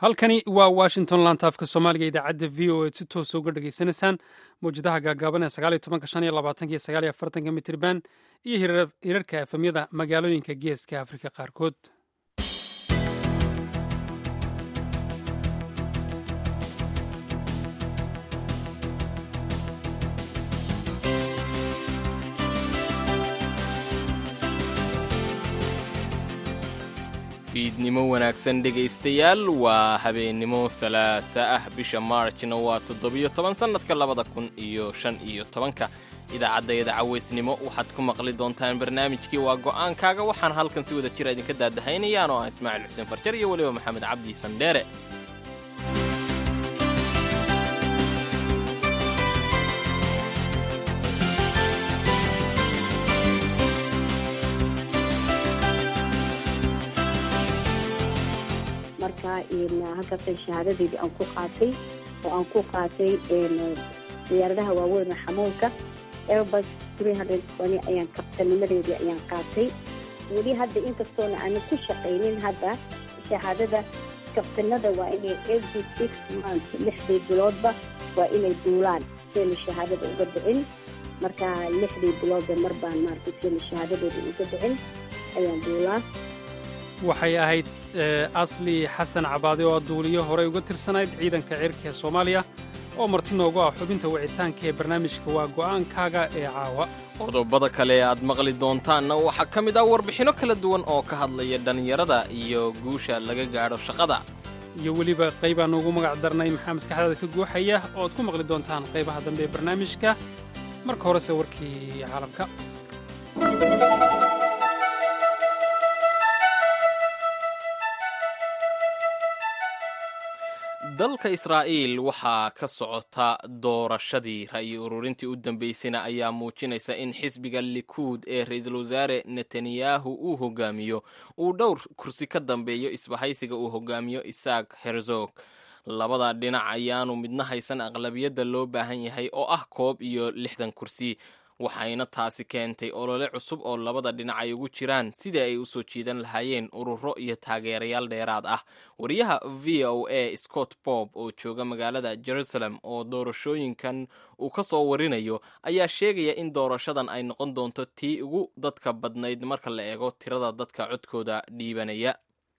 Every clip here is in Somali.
halkani waa washington lantaafka soomaaliga idaacadda v o eed si toosa uga dhegaysanaysaan mawjadaha gaagaaban ee sagaaliyo tobanka shan iyo labaatanka iyo sagaaliyo afartanka mitirban iyo hirarka efemyada magaalooyinka geeska afrika qaarkood fiidnimo wanaagsan dhegaystayaal waa habeennimo salaasa ah bisha maarjna waa toddobiyo toban sannadka labada kun iyo shan iyo tobanka idaacaddayada cawaysnimo waxaad ku maqli doontaan barnaamijkii waa go'aankaaga waxaan halkan si wada jira idinka daadahaynayaan oo ah ismaaciil xuseen farjar iyo weliba maxamed cabdi sandheere marka halkaasay shahaadadeydii aan ku qaatay oo aan ku qaatay diyaaradaha waaweyn oo xamuulka airbus ayaan kabtanimadeedii ayaan qaatay weli hadda inkastoona aanan ku shaqaynin hadda shahaadada kabtanada waa inay every six months lixdii biloodba waa inay duulaan seena shahaadada uga dhicin marka lixdii biloodba mar baan maaragtay seena shahaadadeeda uga dhicin ayaan duulaa waxay ahayd asli xasan cabaade oo duuliyo horey uga tirsanayd ciidanka cirka ee soomaaliya oo marti noogu ah xubinta wicitaanka ee barnaamijka waa go'aankaaga ee caawa qodobada kale aad maqli doontaanna waxaa ka mid ah warbixinno kala duwan oo ka hadlaya dhallinyarada iyo guusha laga gaadho shaqada iyo weliba qaybaan ugu magac darnay maxaa maskaxdaada ka guuxaya oo aad ku maqli doontaan qaybaha dambe ee barnaamijka marka horese warkii caalamka dalka israa'iil waxaa ka socota doorashadii ra'yi ururintii u dambaysayna ayaa muujinaysa in xisbiga likuud ee ra-iisul wasaare netanyahu uu hogaamiyo uu dhowr kursi ka dambeeyo isbahaysiga uu hogaamiyo isaak herzog labada dhinac ayaanu midna haysan aqlabiyadda loo baahan yahay oo ah koob iyo lixdan kursi waxayna taasi keentay olole cusub oo labada dhinac ay ugu jiraan sidii ay u soo jiidan lahaayeen ururo iyo taageerayaal dheeraad ah wariyaha v o a scott bob oo jooga magaalada jerusalem oo doorashooyinkan uu ka soo warinayo ayaa sheegaya in doorashadan ay noqon doonto tii ugu dadka badnayd marka la eego tirada dadka codkooda dhiibanaya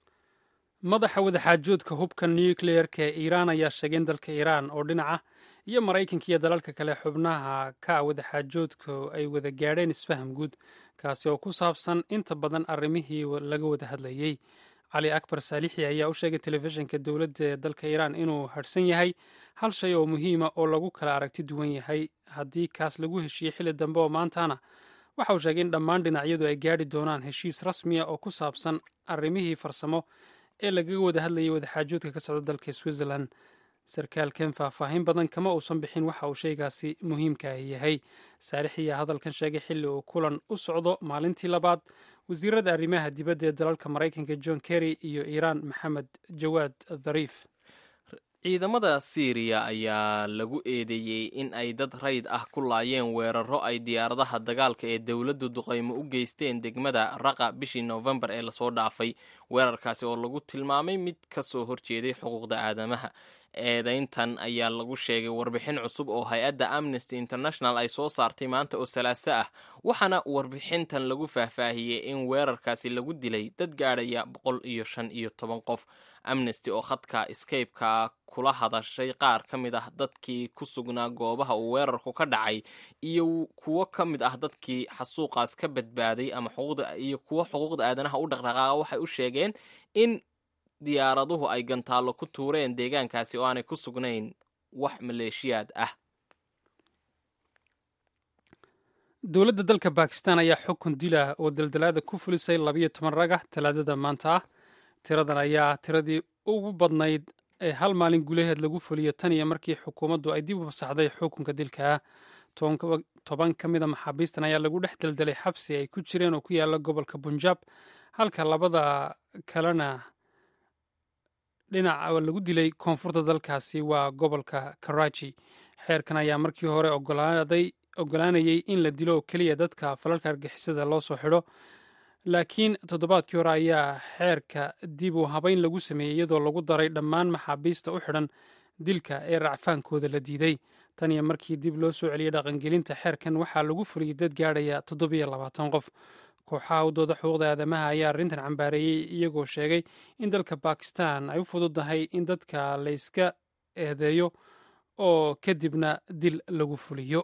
madaxa wadaxaajoodka hubka nucleerka ee iiraan ayaa sheegay in dalka iiraan oo dhinaca iyo maraykanka iyo dalalka kale xubnaha ka wadaxaajoodka ay wada gaadheen isfaham guud kaasi oo ku saabsan inta badan arrimihii laga wada hadlayey cali akbar saalixi ayaa u sheegay telefishinka dowladda ee dalka iiraan inuu hadhsan yahay hal shay oo muhiima oo lagu kala aragti duwan yahay haddii kaas lagu heshiiyey xilli dambe oo maantana waxa uu sheegay in dhammaan dhinacyadu ay gaadhi doonaan heshiis rasmiya oo ku saabsan arrimihii farsamo ee lagaga wada hadlayay wadaxaajoodka ka socda dalka switzerland sarkaalkan faahfaahin badan kama uusan bixin waxa uu shaygaasi muhiimkaahi yahay saalix ayaa hadalkan sheegay xilli uu kulan u socdo maalintii labaad wasiirada arrimaha dibadda ee dalalka maraykanka john kerry iyo iiraan maxamed jawaad dhariif ciidamada siiriya ayaa lagu eedeeyey in ay dad rayd ah ku laayeen weeraro ay diyaaradaha dagaalka ee dowladdu duqaymo u geysteen degmada raqa bishii noofembar ee lasoo dhaafay weerarkaasi oo lagu tilmaamay mid ka soo horjeeday xuquuqda aadamaha eedayntan ayaa lagu sheegay warbixin cusub oo hay-adda amnesty international ay soo saartay maanta oo salaaso ah waxaana warbixintan lagu faahfaahiyey in weerarkaasi lagu dilay dad gaadhaya boqol iyo shan iyo toban qof amnesty oo khadka scape-ka kula hadashay qaar ka mid ah dadkii ku sugnaa goobaha uu weerarku ka dhacay iyo kuwo ka mid ah dadkii xasuuqaas ka badbaaday ama iyo kuwo xuquuqda aadanaha u dhaqdhaqaaqa waxay u sheegeen in diyaaraduhu ay gantaallo ku tuureen deegaankaasi oo aanay ku sugnayn wax maleeshiyaad ah dowladda dalka bakistan ayaa xukun dila oo daldalaada ku fulisay labayo toban ragah talaadada maanta ah tiradan ayaa ah tiradii ugu badnayd ee hal maalin gudaheed lagu fuliyo tan iyo markii xukuumaddu ay dib u fasaxday xukunka dilka ah toban ka mida maxaabiistan ayaa lagu dhex daldalay xabsi ay ku jireen oo ku yaala gobolka bunjab halka labada kalena dhinaca lagu dilay koonfurta dalkaasi waa gobolka karachi xeerkan ayaa markii hore ogolaanayay in la dilo oo keliya dadka falalka argixisada loo soo xidho laakiin toddobaadkii hore ayaa xeerka dib u habayn lagu sameeyey iyadoo lagu daray dhammaan maxaabiista u xidhan dilka ee racfaankooda la diiday tan iyo markii dib loo soo celiyey dhaqangelinta xeerkan waxaa lagu fuliyey dad gaadhaya toddobiyo labaatan qof kooxaha u dooda xuquuqda aadamaha ayaa arrintan cambaareeyey iyagoo sheegay in dalka bakistan ay u fududahay in dadka layska eedeeyo oo kadibna dil lagu fuliyo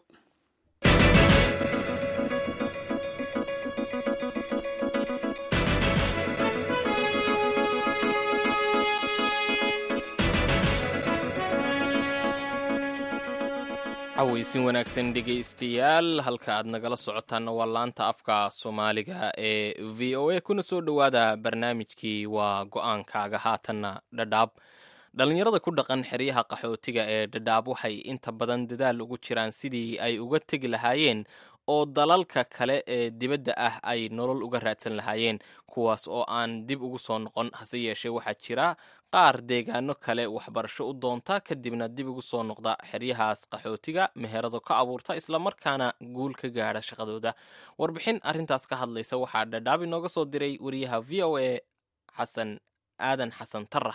cawaysin wanaagsan dhegaystayaal halka aad nagala socotaanna waa laanta afka soomaaliga ee v o a kuna soo dhowaada barnaamijkii waa go-aankaaga haatanna dhadhaab dhallinyarada ku dhaqan xeryaha qaxootiga ee dhadhaab waxay inta badan dadaal ugu jiraan sidii ay uga tegi lahaayeen oo dalalka kale ee dibadda ah ay nolol uga raadsan lahaayeen kuwaas oo aan dib ugu soo noqon hase yeeshee waxaa jira qaar deegaano kale waxbarasho u doonta kadibna dib ugu soo noqda xeryahaas qaxootiga meherado ka abuurta islamarkaana guul ka gaadha shaqadooda warbixin arrintaas ka hadlaysa waxaa dhadhaab inooga soo diray wariyaha v o a xasan aadan xasan tarax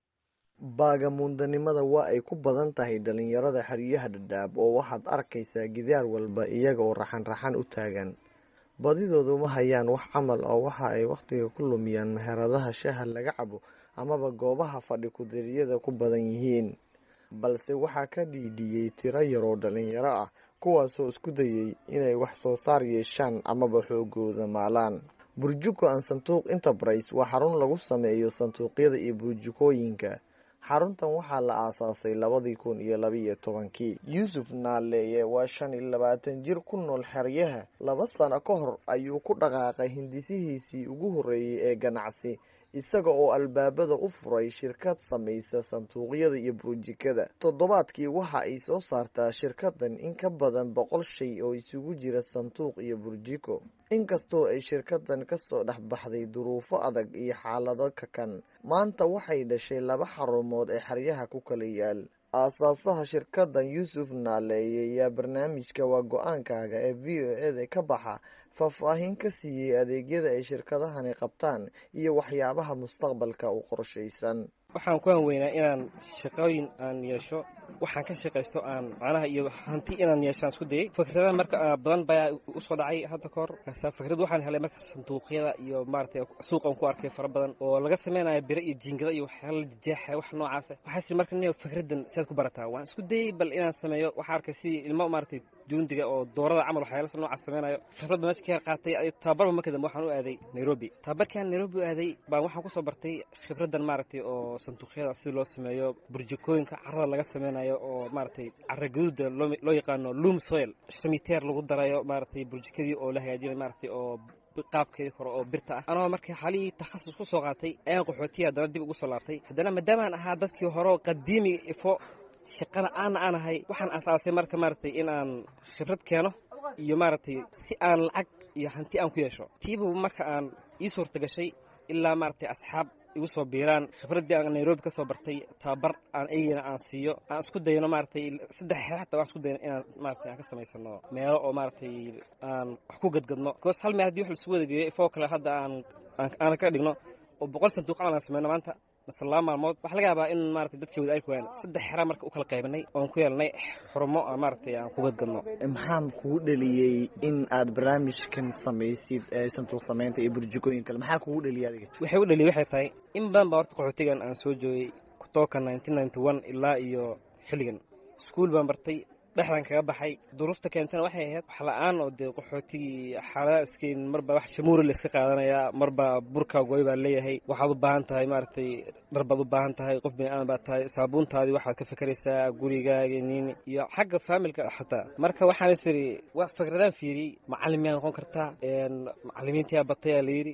baagamuundanimada waa ay ku badan tahay dhalinyarada xeryaha dhadhaab oo waxaad arkaysaa gidaar walba iyaga oo raxan-raxan u taagan badidoodu ma hayaan wax camal oo waxa ay wakhtiga ku lumiyaan meheradaha shaha laga cabo amaba goobaha fadhi kudiriyada ku badan yihiin balse waxaa ka dhiidhiyey tiro yaroo dhalinyaro ah kuwaasoo isku dayay inay wax soo saar yeeshaan amaba xoogooda maalaan burjuko aan sanduuq enterprise waa xarun lagu sameeyo sanduuqyada iyo burjukooyinka xaruntan waxaa la aasaasay labadii kun iyo labaiyo tobankii yuusuf naaleeye waa shan iyo labaatan jir ku nool xeryaha laba sano ka hor ayuu ku dhaqaaqay hindisihiisii ugu horreeyey ee ganacsi isaga oo albaabada u furay shirkad samaysa sanduuqyada iyo burjikada toddobaadkii waxa ay soo saartaa shirkadan in ka badan boqol shay oo isugu jira sanduuq iyo burjiko inkastoo ay shirkadan kasoo dhexbaxday duruufo adag iyo xaalado kakan maanta waxay dhashay laba xarumood ee xeryaha ku kala yaal aasaasaha shirkadan yuusuf naaleeye ayaa barnaamijka waa go-aankaaga ee v o eda ka baxa faahfaahin ka siiyey adeegyada ay shirkadahani qabtaan iyo waxyaabaha mustaqbalka u qorshaysan waxaan ku hanweynaa inaan shaqooyin aan yeesho waxaan ka shaqaysto aan macnaha iyo hanti inaan yeeshaan isku dayay fikradaha marka badan baa usoo dhacay hadda kahor fikrad waxaan helay marka sanduuqyada iyo maaragtay suuqan ku arkay fara badan oo laga samaynayo biro iyo jiingada iyo waxyaala la jeexaya wax noocaas waxaas marka nin fikradan sidaad ku barataa waan isku dayay bal inaan sameeyo waxaan arkay sidii ilmo maaragtay juundiga oo doorada camal waxyaala noocaas samaynayo fikradda meesha ka qaatay tababarba marka dambe waxaan u aaday nairobi tababarkaan nairobi u aaday baan waxaan kusoo bartay khibradan maaragtay oo sanduuqyada si loo sameeyo burjikooyinka carada laga sameynayo oo maaragtay cara gaduuda loo yaqaano loom soil shamiteer lagu darayo maaragtay burjikadii oo la hagaajinayo maaragtay oo qaabkeedii hore oo birta ah anoo marka xalihii takhasus ku soo qaatay ayaan qaxootiya haddana dib ugu soo laabtay haddana maadaamaan ahaa dadkii hore oo qadiimiga ifo shaqana aana aan ahay waxaan asaasay marka maaragtay in aan khibrad keeno iyo maaragtay si aan lacag iyo hanti aan ku yeesho tiibu marka aan ii suurta gashay ilaa maaragtay asxaab igu soo biiraan khibraddii aan nairobi ka soo bartay tababar aan eygana aan siiyo aan isku dayno maaragtay saddex xeer xataa waan isku dayno inaan maaragtay aan ka samaysano meelo oo maaragtay aan wax ku gadgadno because hal meel haddii wax laisugu wada geeyo ifoo kale hadda aan aan ka dhigno oo boqol sanduuq camal aan sameyno maanta mase laba maalmood waxaa laga yaabaa in maaragtay dadkii wada arki waayaan saddex xera marka u kala qaybinay oon ku yeelnay xurumo aan maaragtay aan ku gadgadno maxaa kugu dhaliyey in aad barnaamijkan samaysid ee sanduuq samaynta iyo burjikooyin kale maxaa kugu dhaliyay adiga waxay u dhaliyay waxay tahay in badan baa horta qaxootigan aan soo joogay kutooka nineteen ninety one ilaa iyo xilligan iskuul baan bartay dhexdan kaga baxay duruufta keentana waxay ahayd wax la-aan oo dee qaxootigii xaaladaha iskeyn marba wax shamuuri la iska qaadanayaa marba burka gooy baa leeyahay waxaad u baahan tahay maaragtay dhar baad u baahan tahay qof bini aadan baad tahay saabuuntaadii waxaad ka fekeraysaa gurigaaga niini iyo xagga faamilka xataa marka waxaan is iri wax fikradaan fiiriyey macalin miyaad noqon kartaa macalimiintiyaa batayaa layidhi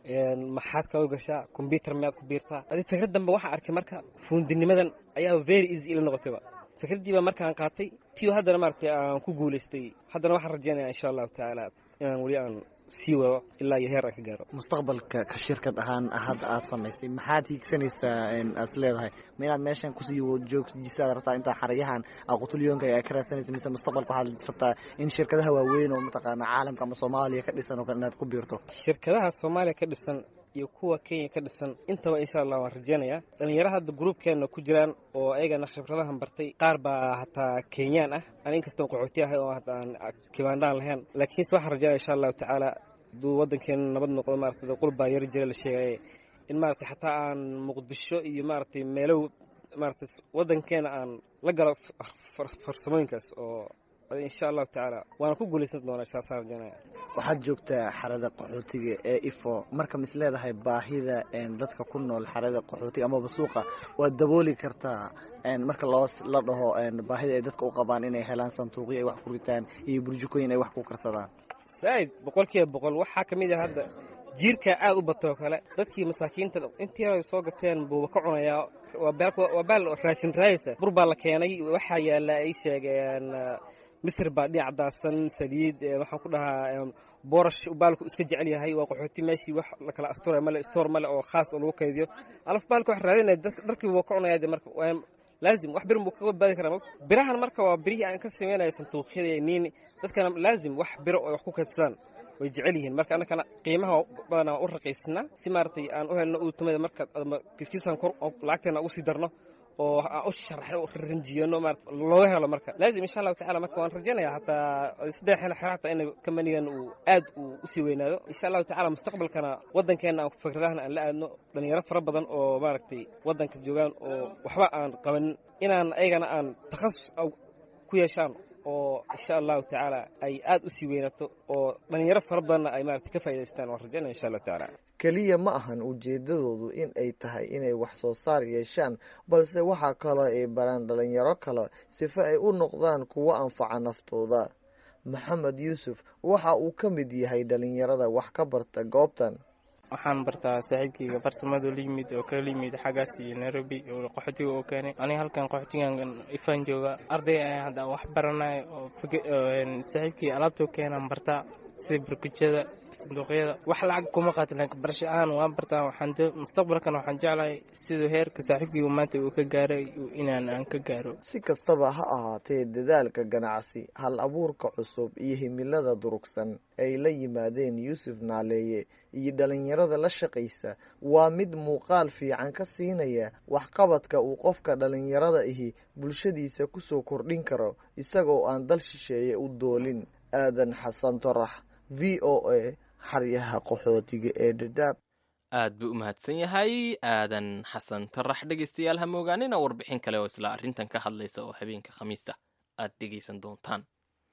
maxaad ka gashaa kombyutar miyaad ku biirtaa adi fikrad dambe waxaa arkay marka fuundinimadan ayaa very easy ila noqotayba fikraddii baa markaan qaatay tiyo haddana maaragtay aan ku guulaystay haddana waxaan rajeynaya insha allahu tacaala inaan weli aan sii wado ilaa iyo heer aan ka gaaro mustaqbalka ka shirkad ahaan hadda aad samaysay maxaad hiigsanaysaa aad leedahay ma inaad meeshan kusii joogjisaad rabtaa intaa xaryahan aqutulyoonka ay ka raadsanaysa mise mustaqbalka waxaad rabtaa in shirkadaha waaweyn oo mataqaana caalamka ama soomaaliya ka dhisan oo kale inaad ku biirto shirkadaha soomaaliya ka dhisan iyo kuwa kenya ka dhisan intaba insha allah waan rajeynayaa dhalinyaro hadda gruubkeenna ku jiraan oo ayagana khibradahan bartay qaar baa hataa kenyaan ah an inkastoo qaxooti ahay oo hadda aan kibaandhaan lahayn laakiinse waxaan rajeynaya insha allahu tacaala hadduu waddankeena nabad noqdo maarata qul baa yari jira la sheegaya in maaragtay xataa aan muqdisho iyo maaragtay meelow maaragtay waddankeena aan la galo farsamooyinkaas oo insha allahu tacaala waana ku guulaysan doonaa saasaan rajeynaya waxaad joogtaa xarada qaxootiga ee ifo marka mis leedahay baahida dadka ku nool xarada qaxootiga amaba suuqa waad dabooli kartaa marka loo la dhaho baahida ay dadka u qabaan inay helaan sanduuqyo ay wax ku ritaan iyo burjukooyin ay wax ku karsadaan zaaid boqol kiiba boqol waxaa ka mid ah hadda jiirkaa aad u batoo kale dadkii masaakiinta intii hore soo gateen buuba ka cunayaa waa baal raashin raaysa bur baa la keenay waxaa yaalla ay sheegeen misir baa dhinac daadsan saliid waxaan ku dhahaa boorash baalku iska jecel yahay waa qaxooti meeshii wax la kala astura male stoor male oo khaas oo lagu kaydiyo alaf baalka wax raadinaya dharkii buu ka cunaya de marka laazim wax birin buu kaga badbaadi karaa birahan marka waa birihii aan ka sameynaya sanduuqyada niini dadkana laazim wax biro oo wax ku kaydsadaan way jecel yihiin marka annakana qiimaha badanaa u raqiysnaa si maaragtay aan u helno uutumada marka kiskiisaan kor lacagteena ugu sii darno oo aan u sharaxno ranjiyano maarata looga helo marka laazim insha allahu tacala marka waan rajeynayaa hataa saddex xil xero hataa in kamanigan uu aad uu usii weynaado insha allahu tacala mustaqbalkana waddankeena aan fikradahan aan la aadno dhalinyaro fara badan oo maaragtay waddanka joogaan oo waxba aan qabanin inaan ayagana aan takhasus ku yeeshaan oo insha allahu tacaala ay aad usii weynaato oo dhalinyaro fara badanna ay maarata ka faa'idaystaan waan rajeynaya insha allahu tacaala keliya ma ahan ujeedadoodu in ay tahay inay wax soo saar yeeshaan balse waxaa kaloo ay baraan dhalinyaro kale sifa ay u noqdaan kuwo anfaca naftooda maxamed yuusuf waxa uu ka mid yahay dhalinyarada wax ka barta goobtan waxaan bartaa saaxiibkayga farsamada la yimid oo kala yimid xaggaas iyo nairobi oo qaxootiga oo keenay aniga halkan qaxootigan ifaan jooga arday ayaan hadda wax baranaya oo saaxiibkii alaabtoo keenaan bartaa sida barkujada sanduuqyada wax lacag kuma qaatin laakiin barasho ahaan waan bartaa waxaan mustaqbalkan waxaan jeclahay siduu heerka saaxiibkayga maanta uu ka gaaray inaan aan ka gaaro si kastaba ha ahaatee dadaalka ganacsi hal abuurka cusub iyo himilada durugsan ay la yimaadeen yuusuf naaleeye iyo dhalinyarada la shaqaysa waa mid muuqaal fiican ka siinaya waxqabadka uu qofka dhalinyarada ahi bulshadiisa kusoo kordhin karo isagoo aan dal shisheeye u doolin aadan xasan torax v o a xaryaha qaxootiga ee dhadhaab aad buu u mahadsan yahay aadan xasan tarax dhegaystayaal ha moogaanina warbixin kale oo isla arrintan ka hadlaysa oo habeenka khamiista aad dhegaysan doontaan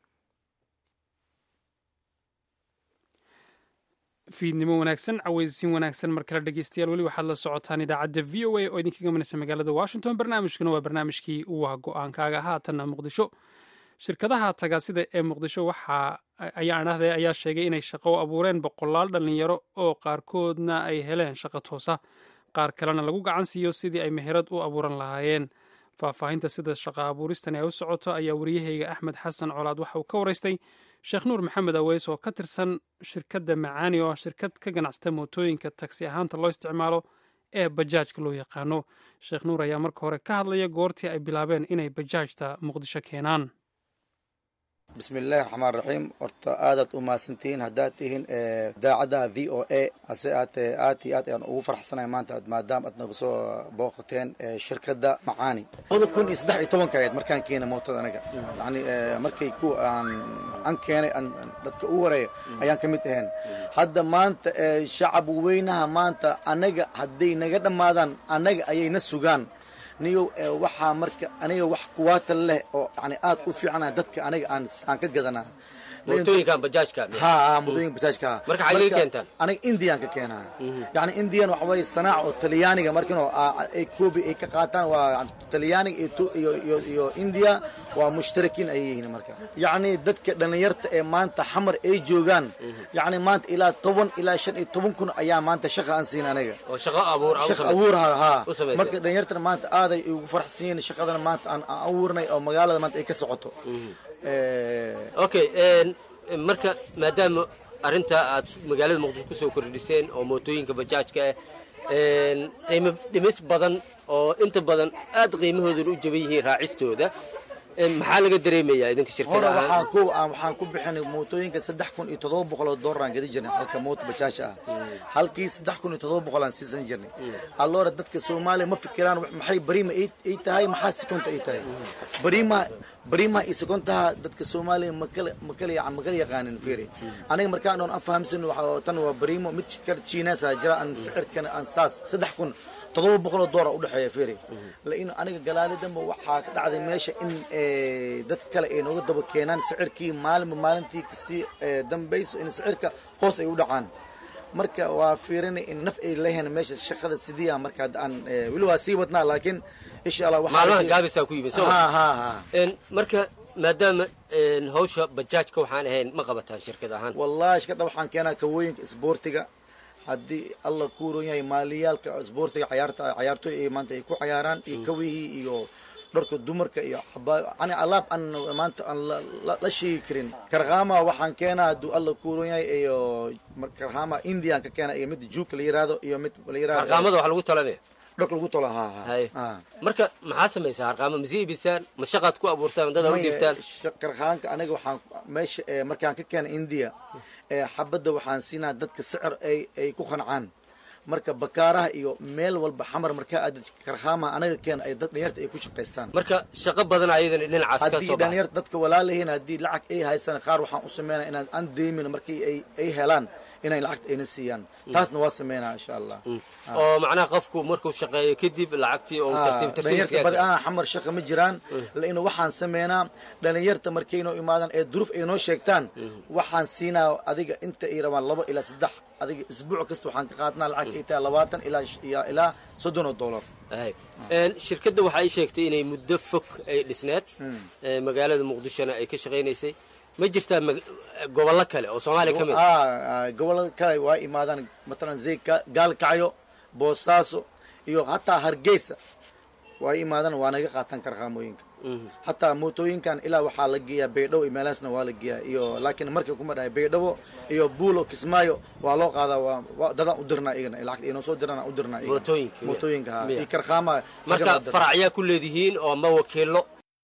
fiidnimo wanaagsan caweysin wanaagsan mar kale dhegeystayaal weli waxaad la socotaan idaacadda v o a oo idinkaga manaysa magaalada washington barnaamijkuna waa barnaamijkii waa go-aankaaga haatanna muqdisho shirkadaha tagaasida ee muqdisho waxa ayaa dhahday ayaa sheegay inay shaqo u abuureen boqolaal dhallinyaro oo qaarkoodna ay heleen shaqo toosa qaar kalena lagu gacan siiyo sidii ay meherad u abuuran lahaayeen faahfaahinta sida shaqo abuuristani ay u socoto ayaa wariyahayga axmed xasan colaad waxa uu ka waraystay sheekh nuur maxamed aweys oo ka tirsan shirkadda macaani oo ah shirkad ka ganacsata mootooyinka tagsi ahaanta loo isticmaalo ee bajaajka loo yaqaano sheekh nuur ayaa marka hore ka hadlaya goortii ay bilaabeen inay bajaajta muqdisho keenaan bismillahi raxmaan raxiim horta aadaad u mahadsantihiin haddaad tihiin daacadda v o a hase aatee aad iyo aad ayaan ugu farxsanahay maanta maadaama aad naga soo booqateen shirkadda macaani labada kun iyo saddex iyo tobanka ahayd markaan keenay mootada aniga yani markay ku aan an keenay dadka ugu horeeya ayaan ka mid ahayn hadda maanta shacab weynaha maanta anaga hadday naga dhammaadaan annaga ayay na sugaan niyo waxaa marka aniga wax kuwaata leh oo yani aad u fiicana dadka aniga aan aan ka gadanaa mootooyinkan bajaajka ha mootooyinka bajaajka marka xagee keentaan aniga indian ka keenaa yani indian waxa weeye sanaac oo talyaaniga markino ay koobi ay ka qaataan waa talyaaniga iyo iyo iyo india waa mushtarakiin ayay yihiin marka yacni dadka dhallinyarta ee maanta xamar ay joogaan yacni maanta ilaa toban ilaa shan iyo toban kun ayaa maanta shaqa aan siin aniga oo shaqo abuur shaqa abuur ha ha marka dhallinyartana maanta aaday ugu faraxsan yihiin shaqadana maanta aan abuurnay oo magaalada maanta ay ka socoto okay marka maadaama arrintaa aad magaalada muqdisho ku soo kordhiseen oo mootooyinka bajaajka ah een, qiimo dhimis badan oo inta badan aad qiimahooduna u jaban yihiin raacistooda een, maxaa laga dareemayaa idinka shirkada hore ahaan waxaan ku aan waxaan ku bixinay mootooyinka saddex kun iyo toddoba boqol oo doolar aan gadi jirnay halka moot bajaasha ah halkii saddex kun iyo toddoba boqol aan siisan jirnay alloora dadka soomaaliya ma fikiraan wax- maxay bariima ay ay tahay maxaa sekonta ay tahay bariima bariima iyo sekontaha dadka soomaaliya makala makala yacan makala yaqaanin fiiri aniga markaan oon aan fahamsan waxa tan waa bariimo mid kar chiinesa jira aan sicirkana aan saas saddex kun toddoba boqol oo doolar u dhexeeya fiiri lain aniga galaali dambe waxaa ka dhacday meesha in eh, dad kale ay nooga daba keenaan sicirkii maalinba maalintii kasii eh, dambayso in sicirka hoos ay u dhacaan marka waa fiirinay in naf ay leeyahan meesha shaqada sidii aan marka hadda aan eh, weli waa sii wadnaa laakiin insha allah waxaa maalmaha rajay- gaabisaa ku yimid soo ha ma ha ha Een, marka maadaama een, hawsha bajaajka waxaan ahayn ma qabataan shirkad ahaan wallahi shakada waxaan keenaa kawooyinka isboortiga haddii alla ku uron yahay maaliyaalka isboortiga cayaarta cayaartooy ay maanta ay ku cayaaraan iyo kawihii iyo dharka dumarka iyo xabaa ani alaab aan maanta aan la- la- la sheegi karin karkhama waxaan keenaa hadduu alla ku uron yahay iyo mar- karkhama indian ka keena iyo mid juuka la yiraahdo iyo mid la yiraahdo harqaamada wax lagu talanaya dharka lagu tolo ha ha Hay. ha marka maxaa samaysaa harqaamo ma sii ibisaan ma shaqaad ku abuurtaan dad u Maya, dhiibtaan sha- karkhaanka aniga waxaan meesha eh, markaan ka keena india eh, xabadda waxaan siinaa dadka sicir ay ay ku qancaan marka bakaaraha iyo meel walba xamar markaa aadad karkhaama anaga keena ay dad dhalinyarta ay ku shaqaystaan marka shaqo badan ayadan dhinacaas ka haddii soo baxa dhalinyarta dadka walaalahiin haddii lacag ay haysan qaar waxaan u sameynaa inaan aan deymin markii ay ay helaan inay lacagta ayna siiyaan taasna waa sameynaa insha allah oo macnaha qofku markuu shaqeeyo kadib lacagtii oo tartiib dhalinyarta badi tartiib aan xamar shaqa ma jiraan lainu waxaan sameynaa dhalinyarta markay noo imaadaan ee duruuf ay noo sheegtaan waxaan siinaa adiga inta ay rabaan laba ilaa saddex adiga isbuuc kasta waxaan ka qaadnaa lacag ay tahay labaatan ilaa sh- iyo ilaa soddon oo dollar Hay. Een, shirkadda waxa ay sheegtay inay muddo fog ay dhisneed ee, magaalada muqdishona ay ka shaqaynaysay ma jirtaa mag- gobollo kale oo soomaaliya ka mid ah? Ah, ah, gobollada kale waa imaadaan matalan zay Ga- gaalkacyo boosaaso iyo hataa hargeysa waa imaadaan waa naga qaataan karqaamooyinka hataa mootooyinkan ilaa waxaa la geeyaa baydhabo iyo meelahaasna waa la geeyaa iyo laakiin markay kuma dhahay baydhabo iyo buulo kismaayo waa loo qaadaa waa waa dadaan u dirnaa iyagana lacagta inoo soo dirana u dirnaa iyagana. Mootooyinka, miya? mootooyinka ha Miya? iyo karqaama marka faracyaa ku leedihiin oo ma wakiilo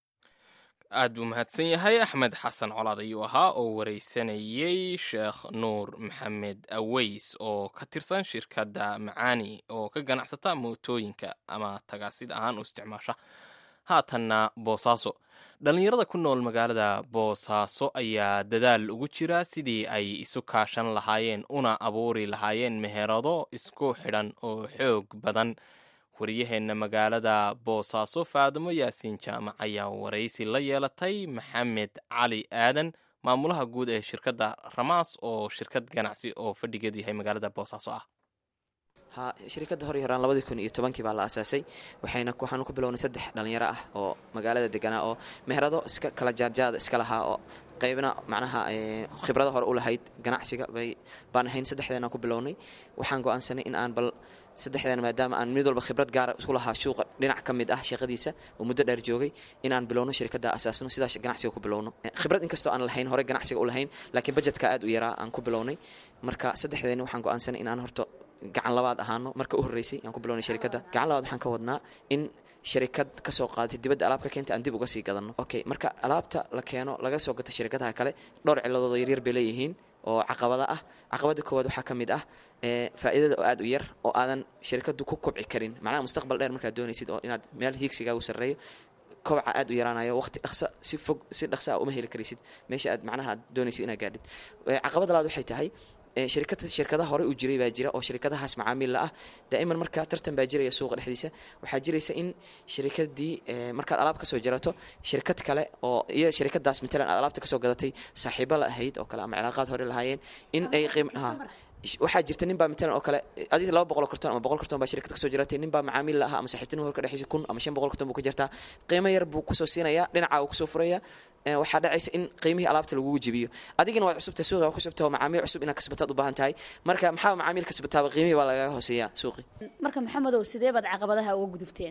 aad buu mahadsan yahay axmed xasan colaad ayuu ahaa oo wareysanayey sheekh nuur maxamed aweys oo ka tirsan shirkadda macaani oo ka ganacsata mootooyinka ama tagaasid ahaan u isticmaasha haatanna boosaaso dhallinyarada ku nool magaalada boosaaso ayaa dadaal ugu jira sidii ay isu kaashan lahaayeen una abuuri lahaayeen meherado isku xidhan oo xoog badan wariyaheenna magaalada boosaaso faadimo yaasiin jaamac ayaa waraysi la yeelatay maxamed cali aadan maamulaha guud ee shirkadda ramaas oo shirkad ganacsi oo fadhigeedu yahay magaalada boosaaso ah ha shirkadda hor iyo horaan labadii kun iyo tobankii baa la aasaasay waxayna waxaanu ku bilownay saddex dhallinyaro ah oo magaalada deganaa oo meherado iska kala jaarjaada iska lahaa oo qaybna macnaha eh, khibrado hore u lahayd ganacsiga bay baan ahayn saddexdeena ku bilownay waxaan go'aansanay in aan bal saddexdeena maadaama aan mid walba khibrad gaara isku lahaa shuuqa dhinac ka mid ah shaqadiisa oo muddo dheer joogay in aan bilowno shirkadda asaasno sidaas ganacsiga ku bilowno Eh, khibrad inkastoo aan lahayn hore ganacsiga u lahayn laakiin budgetka aad u yaraa aan ku bilownay marka saddexdeena waxaan go'aansanay in aan horto gacan labaad ahaano marka u horreysay aan ku bilownay shirkadda gacan labaad waxaan ka wadnaa in shirikad kasoo qaadatay dibadda alaab ka keenta aan dib uga sii gadano okay marka alaabta la keeno laga soo gato shirkadaha kale dhowr ciladoodo yaryar bay leeyihiin oo caqabada ah caqabada koowaad waxaa ka mid ah ee faa'iidada oo aad u yar oo aadan shirkadu ku kobci karin macnaha mustaqbal dheer markaad doonaysid oo inaad meel hiigsigaagu sarreeyo kobaca aad u yaraanayo waqti dhaqsa si fog si dhaqsa ah uma heli karaysid meesha aad macnaha aad doonaysid inaad gaadhid Eh, caqabada labaad waxay tahay eh, shirkad shirkadaha hore u jiray baa jira oo shirkadahaas macaamiil la ah daa'iman marka tartan baa jiraya suuqa dhexdiisa waxaa jiraysa in shirkadii eh, markaad alaab kasoo jarato shirkad kale oo iyo shirkadaas matalan aad alaabta kasoo gadatay saaxiibo la ahayd oo kale ama cilaaqaad hore lahaayeen in ay qiim ha waxaa jirta nin baa matalan oo kale adiga laba boqol oo karton ama boqol karton baa shirkad kasoo jiratay nin baa macaamiil la aha ama saaxiibtinimo horka dhexdiisa kun ama shan boqol karton buu ka jartaa qiimo yar buu kusoo siinayaa dhinaca uu kusoo furaya Eh, waxaa dhacaysa in qiimihii alaabta lagugu jebiyo adigana waad cusubta suuqa waa cusubta oo macaamiil cusub inaad kasbataad u baahan tahay marka maxaa macaamiil kasbataaba qiimihii baa lagaga hooseeyaa suuqi marka maxamedow sidee baad caqabadaha uga gudubteen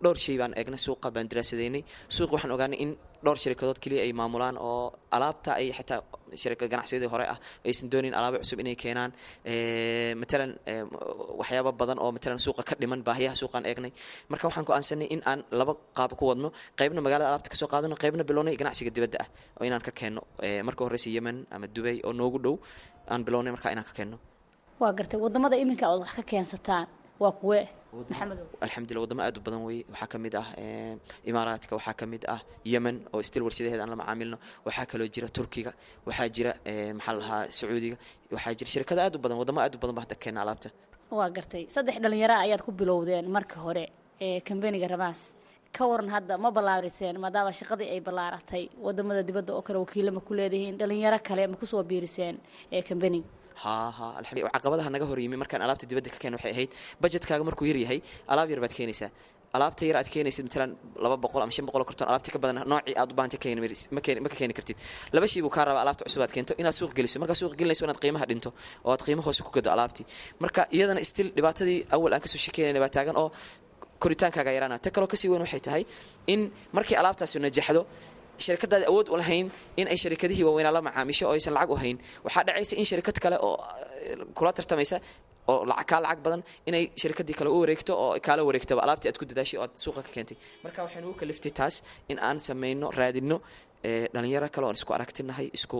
dhowr shay baan eegnay suuqa baan daraasadaynay suuqa waxaan ogaanay in dhowr sharikadood keliya ay maamulaan oo alaabta ay xitaa sharikad ganacsiyadii hore ah aysan doonayn alaabo cusub inay keenaan matalan waxyaaba badan oo matalan suuqa ka dhiman baahiyaha suuqaan eegnay marka waxaan go-aansanay in aan laba qaab ku wadno qaybna magaalada alaabta kasoo qaadano qaybna bilownay ganacsiga dibadda ah oo inaan ka keenno marka horeysa yemen ama dubay oo noogu dhow aan bilownay markaa inaan ka keenno waa gartay wadamada iminka ood wax ka keensataan waa kuwe maxamedow alxamdulillah wadamo aad u badan weeye waxaa ka mid ah imaaraadka waxaa ka mid ah yemen oo stil warshadaheeda aan la macaamilno waxaa kaloo jira turkiga waxaa jira maxaa lahaa sacuudiga waxaa jira shirkado aad u badan wadamo aad u badan ba hadda keena alaabta waa gartay saddex dhalinyaro ayaad ku bilowdeen marka hore ee kambaniga ramaas ka waran hadda ma ballaariseen maadaama shaqadii ay ballaaratay wadamada dibadda oo kale wakiilama ku leedihiin dhalinyaro kale ma kusoo biiriseen ee kambaniga ha ha alxamdulillah caqabadaha naga hor yimi markaan alaabta dibadda ka keen waxay ahayd budgetkaaga markuu yar yahay alaab yar baad keenaysaa alaabta yar aad keenaysid matalan laba boqol ama shan boqol karton alaabta ka badan noocii aad u baahantay keeni ma ka keeni kartid laba shay buu kaa rabaa alaabta cusub aad keento inaad suuq geliso markaa suuq gelinayso inaad qiimaha dhinto oo aad qiimo hoose ku gado alaabtii marka iyadana still dhibaatadii awal aan kasoo shekeynayna baa taagan oo koritaankaaga yaraana ta kaloo kasii weyn waxay tahay in markii alaabtaasi najaxdo sharikadaada awood u lahayn in ay sharikadihii waaweynaa la macaamisho oo aysan lacag u hayn waxaa dhacaysa in sharikad kale oo kula tartamaysa oo lacag kaa lacag badan inay sharikadii kale u wareegto oo kaala wareegtaba alaabtii aad ku dadaashay oo aad suuqa ka keentay marka waxaynu u kaliftay taas in aan samayno raadino dhalinyaro kale oon isku aragtinahay isku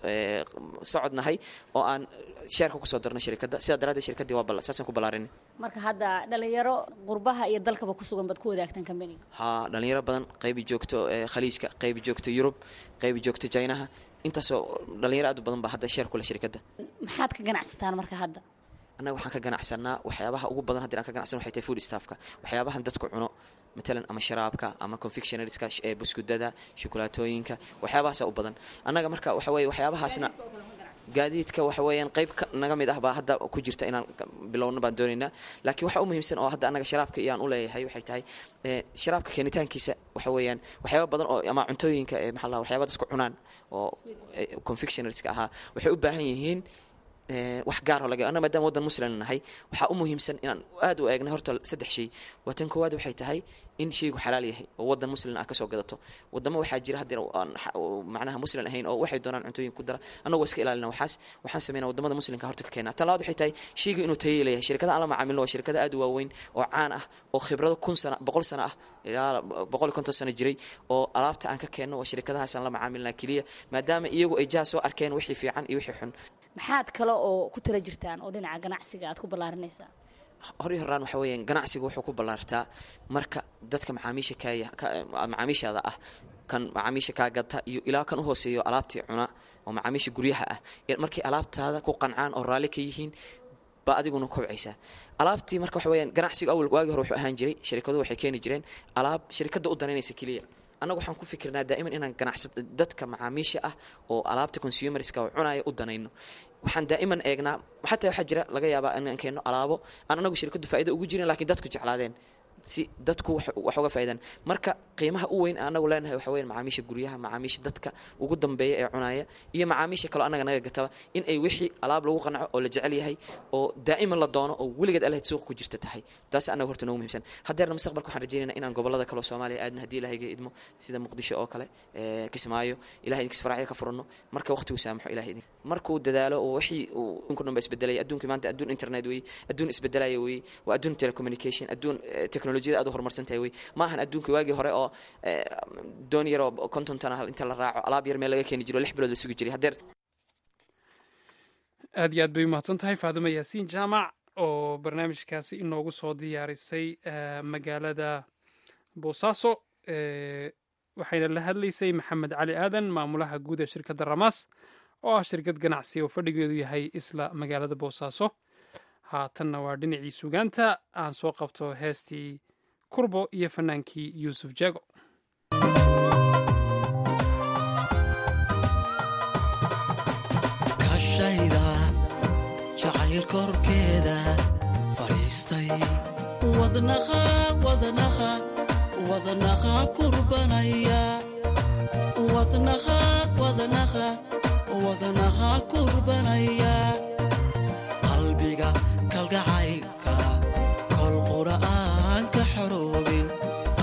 socodnahay oo aan sheerka kusoo darno sharikadda sidaa daraaddeed shirkaddii waa saasaan ku ballaarinay marka hadda dhalinyaro qurbaha iyo dalkaba ku sugan baad ku wadaagtaan kambaniga haa dhalinyaro badan qaybi joogto khaliijka qaybi joogto yurub qaybi joogto jinaha intaasoo dhalinyaro aad u badan baa hadda sheer kule shirkadda maxaad ka ganacsataan marka hadda annaga waxaan ka ganacsanaa waxyaabaha ugu badan haddii aan ka ganacsan waxay tahay food staffka waxyaabahan dadku cuno matalan ama sharaabka ama confectionarieska ee buskudada shukulaatooyinka waxyaabahaasa u badan annaga marka waxa weeye waxyaabahaasna gaadiidka waxa weeyaan qayb naga mid ah baa hadda ku jirta inaan bilowno baan doonaynaa laakiin waxa u muhiimsan oo hadda annaga sharaabka iyaan u leeyahay waxay tahay sharaabka keenitaankiisa waxa weeyaan waxyaaba badan oo ama cuntooyinka ee maxaa la waxyaaba dadku cunaan oo confectionarieska ahaa waxay u baahan yihiin wax gaaroo laga anna maadaama waddan muslim nahay waxaa u muhiimsan inaan aad u eegnay horta saddex shay waa tan koowaad waxay tahay in shaygu xalaal yahay oo waddan muslim ah kasoo gadato wadamo waxaa jira haddii aan macnaha muslim ahayn oo waxay doonaan cuntooyin ku dara annagoo iska ilaalina waxaas waxaan sameynaa wadamada muslimka horta ka keena tan labaad waxay tahay shayga inuu tayo leeyahay shirkada aan la macaamilno waa shirkada aad u waaweyn oo caan ah oo khibrado kun sana boqol sano ah ilaa boqol iyo konton sano jiray oo alaabta aan ka keenno waa shirkadahaas aan la macaamilnaa keliya maadaama iyagu ay jaha soo arkeen wixii fiican iyo wixii xun maxaad kale oo ku tala jirtaan oo dhinaca ganacsiga aad ku ballaarinaysaa horii horaan waxa weeyaan ganacsigu wuxuu ku ballaartaa marka dadka macaamiisha kaaya macaamiishaada ah kan macaamiisha kaa gata iyo ilaa kan u hooseeyo alaabtii cuna oo macaamiisha guryaha ah markay alaabtaada ku qancaan oo raalli ka yihiin baa adiguna kobcaysaa alaabtii marka waxa weyaan ganacsigu awal waagi hore wuxuu ahaan jiray sharikaduhu waxay keeni jireen alaab sharikadda u danaynaysa keliya annaga waxaan ku fikirnaa daa'iman inaan ganacsa dadka macaamiisha ah oo alaabta consumerska oo cunaya u danayno waxaan daa'iman eegnaa xataa waxaa jira laga yaabaa inaan keenno alaabo aan anagu shirkaddu faa'ido ugu jirin lakiin dadku jeclaadeen si dadku wax uga faa'iidaan marka qiimaha u weyn anagu leenahay waxa weyan macaamiisha guryaha macaamiisha dadka ugu dambeeya ee cunaya iyo macaamiisha kaloo annaga naga gataba in ay wixii alaab lagu qanco oo la jecel yahay oo daa'iman la doono oo weligeed alahayd suuqa ku jirta tahay taas annaga horta noogu muhiimsan haddeerna mustaqbalka waxaan rajeynayna inaan gobolada kaleo soomaaliya aadna haddii ilahayga idmo sida muqdisho oo kale kismaayo ilahay idinkas faracya ka furanno marka waqtigu saamaxo ilahay idin markuu dadaalo oo wixii uu inku dhan ba isbedelaya adduunka maanta adduun internet weeye adduun isbedelaya weeye waa adduun telecommunication adduun technologiyada aad u horumarsan tahay wey ma ahan adduunka waagii hore oo doon yaroo konton tan ah inta la raaco alaab yar meel laga keeni jiro lix bilood la sugi jiray haddeer aad iyo aad bay umahadsan tahay faadumo yaasiin jaamac oo barnaamijkaasi inoogu soo diyaarisay magaalada boosaaso waxayna la hadlaysay maxamed cali aadan maamulaha guud ee shirkadda ramaas oo ah shirkad ganacsi oo fadhigeedu yahay isla magaalada boosaaso haatanna waa dhinacii sugaanta aan soo qabto heestii kurbo iyo fanaankii yuusuf jago kashayda jacayl korkeeda fadhiistay wadnaqa wadnaqa wadnaqa kurbanaya wadnaqa wadnaqa wadnaqa kurbanaya qalbiga kalgacaylka kol qura'aan ka xoroobin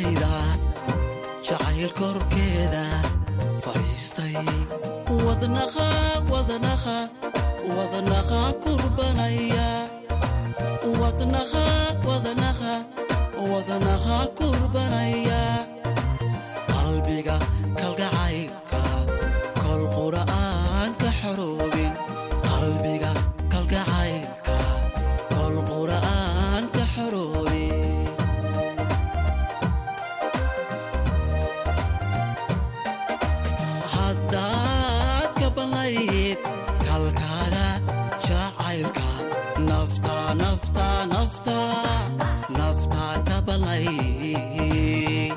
naftayda jacayl korkeeda fadhiistay wadnaqa wadnaqa wadnaqa kurbanaya wadnaqa wadnaqa wadnaqa kurbanaya qalbiga kalgacaylka kol qura'aan ka xoroobin qalbiga kalgacaylka kol qura'aan ka xoroobin haddaad ka banlayd kalkaaga jacaylka nafta nafta nafta nafta ka banlayd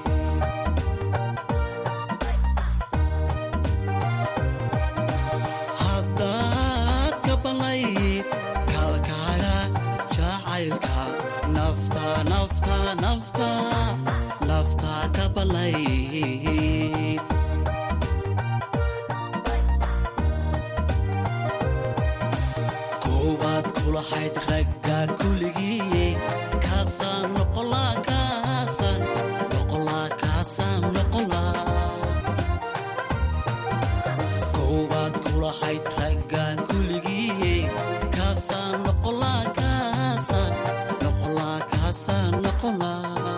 haddaad ka banlayd kalkaaga jacaylka nafta nafta nafta nafta ka banlayd koowaad kulahayd ragga kuligii kaasaan noqolaa kaasaan noqolaa kaasaan noqolaa koowaad kulahayd ragga kuligii kaasaan noqolaa kaasaan noqolaa kaasaan noqolaa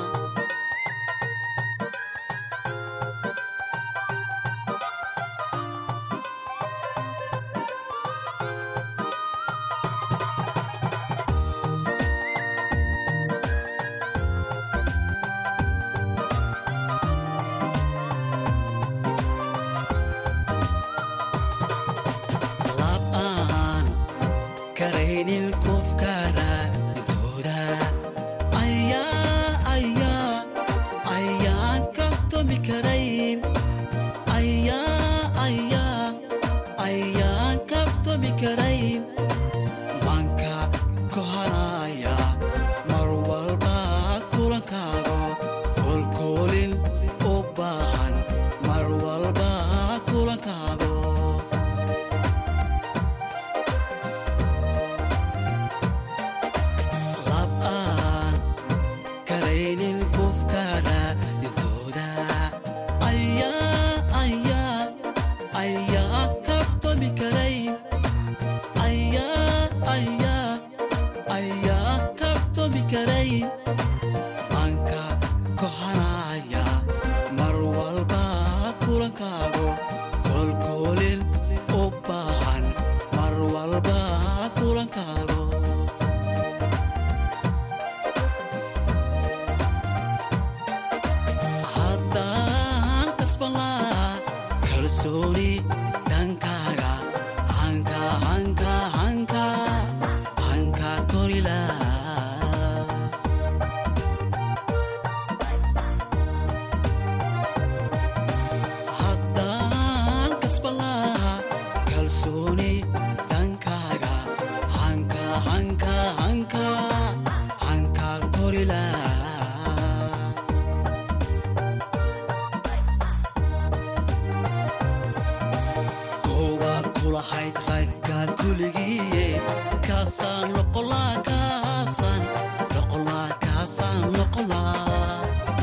lab'aan karaynin qofkara intooda ayaa ayaa ayaan kabtomi karayn ayaa ayaa ayaan kabtomi karayn manka kohanaya mar walba kulankaago kolkoolin u baahan mar walba kulankaago lab'aan karaynin qofkara intooda ayaa ayaa ayaa kabtomi karayn ayaa ayaa ayaa kabtomi karayn manka kohanaya mar walba kulankaago kolkoolin u baahan mar walba kulankaago haddaan kasbanlaa kalsooni dhankaaga hanka hanka hanka hanka korilaa haddaan kasbanlaa kalsooni dhankaaga hanka hanka hanka hanka korilaa koowaad kulahayd ragga kuligii kaasaan noqolaa kaasaan noqolaa kaasaan noqolaa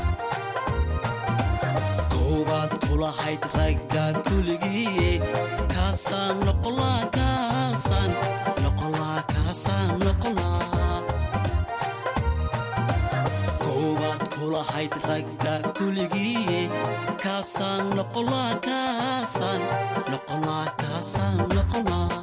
koowaad kulahayd ragga kuligii kaasaan noqolaa kaasaan noqolaa kaasaan noqolaa koowaad kulahayd ragga kuligii kaasaan noqolaa kaasaan noqolaa kaasaan noqolaa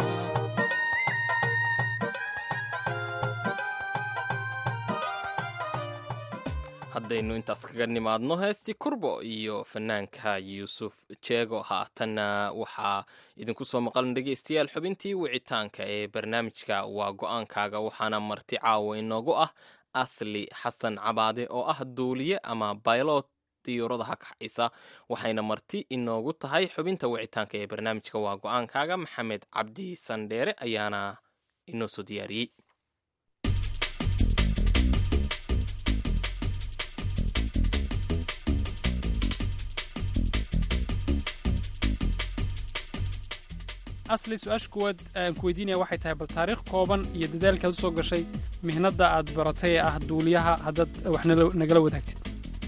haddaynu intaas kaga nimaadno heestii kurbo iyo fanaanka yuusuf jeego haatanna waxaa idinku soo maqlan dhegeystayaal xubintii wicitaanka ee barnaamijka waa go-aankaaga waxaana marti caawa inoogu ah asli xasan cabaade oo ah duuliye ama baylot diyuuradaha kaxaysa waxayna marti inoogu tahay xubinta wicitaanka ee barnaamijka waa go-aankaaga maxamed cabdi sandheere ayaana inoo soo diyaariyey asli su-aasha kuwaad aan ku weydiinaya waxay tahay bal taariikh kooban iyo dadaalkaad u soo gashay mihnadda aad baratay ee ah duuliyaha haddaad wax nala- nagala wadaagtid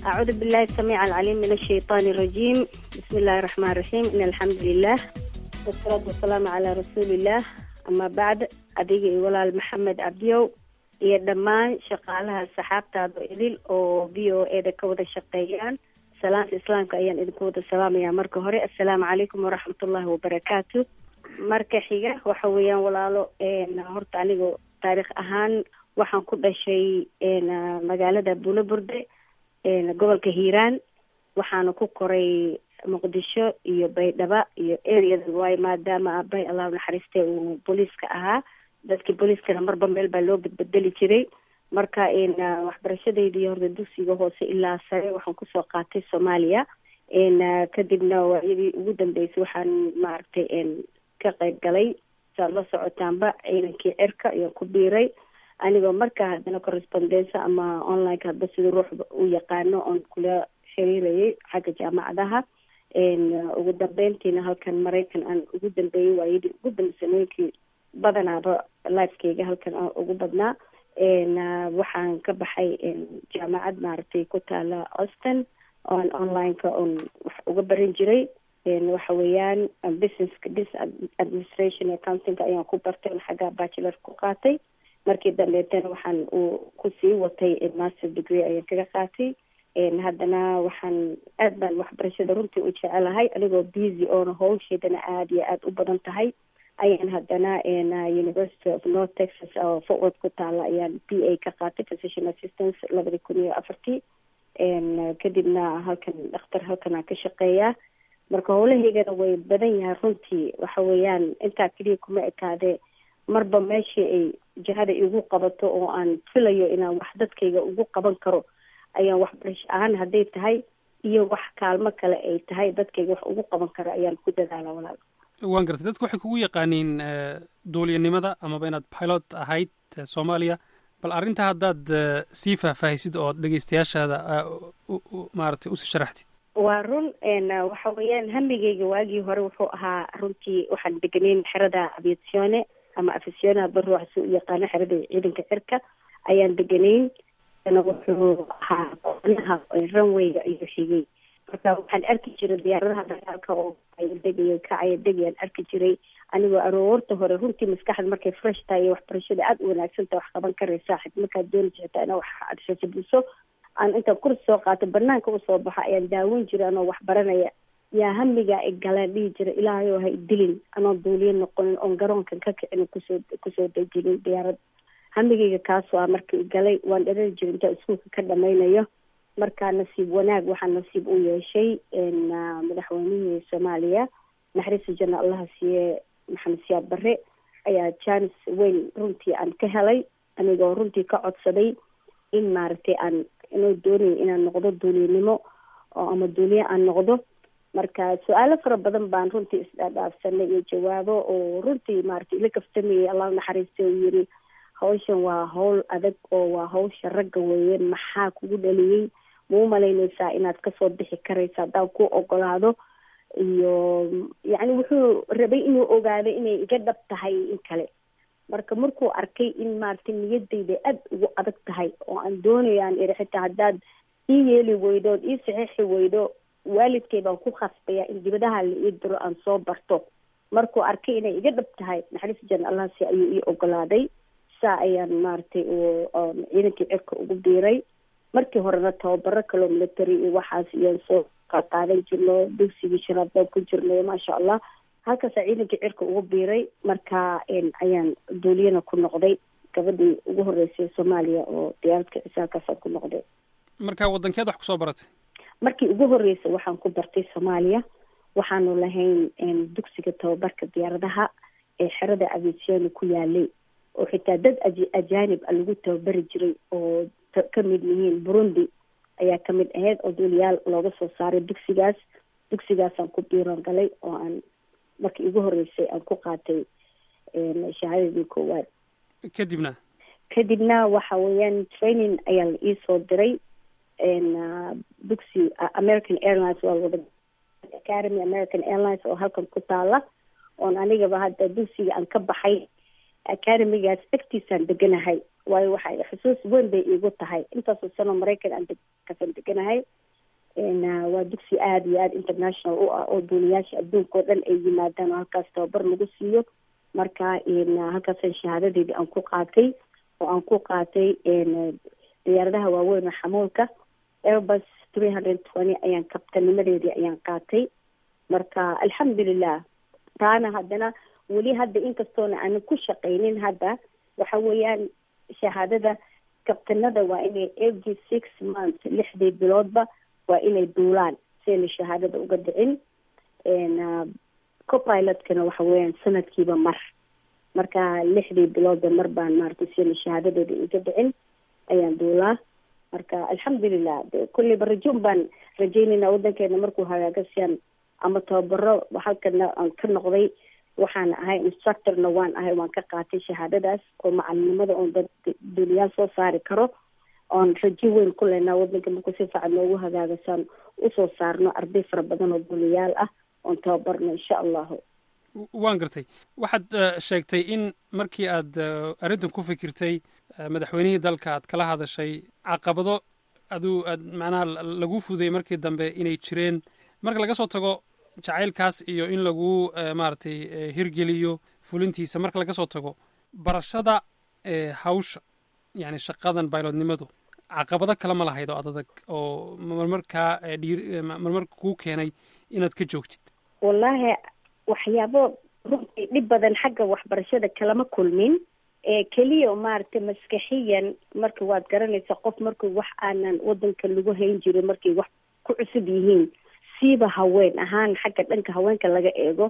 أعوذ بالله السميع العليم من الشيطان الرجيم بسم الله الرحمن الرحيم إن الحمد لله والصلاة والسلام على رسول الله أما بعد أديك ولا محمد عبديو iyo dhammaan shaqaalaha saxaabtaada idil oo v o e da ka wada shaqeeyaan salaanta islaamka ayaan idinku wada salaamayaa marka hore assalaamu calaykum waraxmatullahi wabarakaatu marka xiga waxa weeyaan walaalo horta aniga taariikh ahaan waxaan ku dhashay magaalada bulaburde gobolka hiiraan waxaana ku koray muqdisho iyo baydhaba iyo areada waayo maadaama aabay allahu naxariiste uu booliiska ahaa dadkii booliiskana marba meel baa loo bedbedeli jiray marka waxbarashadeydii horta dugsiga hoose ilaa sare waxaan kusoo qaatay soomaaliya kadibna waayadii ugu dambeysay waxaan maaragtay ka qayb galay saad la socotaanba ciidankii cirka ayaan ku biiray anigoo markaa haddana correspondensa ama onlineka hadba sida ruuxba u yaqaano oon kula xiriirayay xagga jaamacadaha ugu dambeyntiina halkan maraykan aan ugu dambeeyey waayadii ugu dambesanooyinkii badanaaba lifekeyga halkan aan ugu badnaa waxaan ka baxay jaamacad maaragtay ku taala austin oon onlineka oon wax uga baran jiray waxa weeyaan businesska business administration accountingka ayaan ku bartay oon xagga bachelor ku qaatay markii dambeetana waxaan uu kusii watay master degree ayaan kaga qaatay haddana waxaan aad baan waxbarashada runtii u jecelahay anigoo busy oona hawsheedana aada iyo aada u badan tahay ayaan haddana university of north texas oo forward ku taala ayaan b a ka qaatay physician assistance labadi kun iyo afartii kadibna halkan dhakhtar halkanaa ka shaqeeyaa marka howlahaygana way badan yahay runtii waxa weeyaan intaa keliya kuma ekaadee marba meeshii ay jihada igu qabato oo aan filayo inaan wax dadkayga ugu qaban karo ayaan waxbarasho ahaan hadday tahay iyo wax kaalmo kale ay tahay dadkayga wax ugu qaban karo ayaan ku dadaala walaal waan gartay dadku waxay kugu yaqaaniin duuliyanimada amaba inaad pilot ahayd soomaaliya bal arrintaa haddaad sii faahfaahisid oo dhegeystayaashaada maaragtay usii sharaxdid waa run waxa weeyaan hamigeyga waagii hore wuxuu ahaa runtii waxaan deganayn xerada aviatione ama afisione hadba ruuxa si u yaqaano xerada ciidanka cirka ayaan deganayn wuxuu ahaa qoonaha runwayga ayuu xigay marka waxaan arki jiray diyaaradaha dagaalka oo degaya kacaya degayaan arki jiray anigoo aroorta hore runtii maskaxda markay fresh tahay iyo waxbarashada aada u wanaagsan tahay wax qaban karaysaa xid markaad dooni jirtaa inaa wax aad shajabiso aan intaan kursi soo qaato banaanka usoo baxo ayaan daawan jiray anoo wax baranaya yaa hamigaa i galeen dhihi jira ilaahay oo ha idilin anoo duuliyo noqonin oon garoonkan ka kicin kusoo kusoo dejinin diyaarad hamigayga kaasoo ah marka i galay waan dharari jiray intaa iskuulka ka dhamaynayo markaa nasiib wanaag waxaa nasiib u yeeshay madaxweynihii soomaaliya naxariista janna allaha siiye maxamed siyaad barre ayaa janis weyn runtii aan ka helay anigoo runtii ka codsaday in maaragtay aan inuu doonayo inaan noqdo duuliyanimo oo ama duuliye aan noqdo marka su-aalo fara badan baan runtii isdhaadhaafsanay iyo jawaabo oo runtii maaragtay ila kaftamayay allah naxariista uu yiri hawshan waa hawl adag oo waa hawsha ragga weeye maxaa kugu dhaliyey ma u malaynaysaa inaad kasoo bixi karaysa haddaan ku ogolaado iyo yacni wuxuu rabay inuu ogaado inay iga dhab tahay in kale marka markuu arkay in maaragtay niyadayda aada ugu adag tahay oo aan doonayo aan iri xitaa haddaad ii yeeli weydo ood ii saxiixi weydo waalidkay baan ku khasbaya in dibadaha la ii diro aan soo barto markuu arkay inay iga dhab tahay naxariis jan allahsi ayuu ii ogolaaday saa ayaan maaragtay ciidankii cirka ugu biiray markii horena tababaro kaloo military iyo waxaas iyaan soo qaadan jirno dugsigii shanaad baan ku jirnay maasha allah halkaasaa ciidankii cirka ugu biiray marka ayaan duuliyana ku noqday gabadhii ugu horeysay soomaaliya oo diyaaradka cisaalkaasaan ku noqday marka waddankeed wax kusoo baratay markii ugu horreysay waxaan ku bartay soomaaliya waxaanu lahayn dugsiga tababarka diyaaradaha ee xerada aviatione ku yaalay oo xitaa dad ajaanib a lagu tababari jiray oo ka mid yihiin burundi ayaa kamid ahayd oo duuliyaal looga soo saaray dugsigaas dugsigaasaan ku biiron galay oo aan markii ugu horreysay aan ku qaatay shahaadadii koowaad kadibna kadibna waxa weeyaan training ayaa la iisoo diray dugsi american airlines waa wada academy american airlines oo halkan ku taala oon anigaba hadda dugsiga aan ka baxay academigaas agtiisaan deganahay waayo waxay xusuus weyn bay iigu tahay intaasoo sano maraykan aan kasan deganahay waa dugsi aada iyo aada international u ah oo duuniyaasha adduunka oo dhan ay yimaadaan oo halkaas tababar lagu siiyo marka halkaasaan shahaadadeydii aan ku qaatay oo aan ku qaatay diyaaradaha waaweyn oo xamuulka airbus three hundred twenty ayaan kabtanimadeedii ayaan qaatay marka alxamdulilah taana haddana weli hadda inkastoona aanan ku shaqaynin hadda waxa weeyaan shahaadada kabtanada waa inay every six months lixdii biloodba waa inay duulaan si ayna shahaadada uga dhicin copilotkana waxa weeyaan sanadkiiba mar marka lixdii biloodba mar baan maaragtay si ayna shahaadadeeda iga dhicin ayaan duulaa marka alxamdulilah de kulleyba rajoon baan rajeynayna waddankeena markuu hagaaga sian ama tababaro halkana aan ka noqday waxaan ahay instructorna waan ahay waan ka qaatay shahaadadaas oo macalinimada oon dad duniyaal soo saari karo oon rajo weyn ku leynaa waddanka markuu si fiican noogu hagaagasaan usoo saarno arday fara badan oo duniyaal ah oon tababarno insha allahu waan gartay waxaad sheegtay in markii aad arrintan ku fikirtay madaxweynihii dalka aad kala hadashay caqabado aduu aad macnaha lagu fuday markii dambe inay jireen marka laga soo tago jacaylkaas iyo in lagu maaragtay hirgeliyo fulintiisa marka laga soo tago barashada hawsha yani shaqadan baylodnimadu caqabado kale ma lahayd oo adadag oo marmarkaa dhiir marmarka kuu keenay inaad ka joogtid wallaahi waxyaabo runtii dhib badan xagga waxbarashada kalama kulmin ee keliya maaragtay maskaxiyan marka waad garanaysa qof markuu wax aanan wadanka lagu hayn jirin markay wax ku cusub yihiin siiba haween ahaan xagga dhanka haweenka laga eego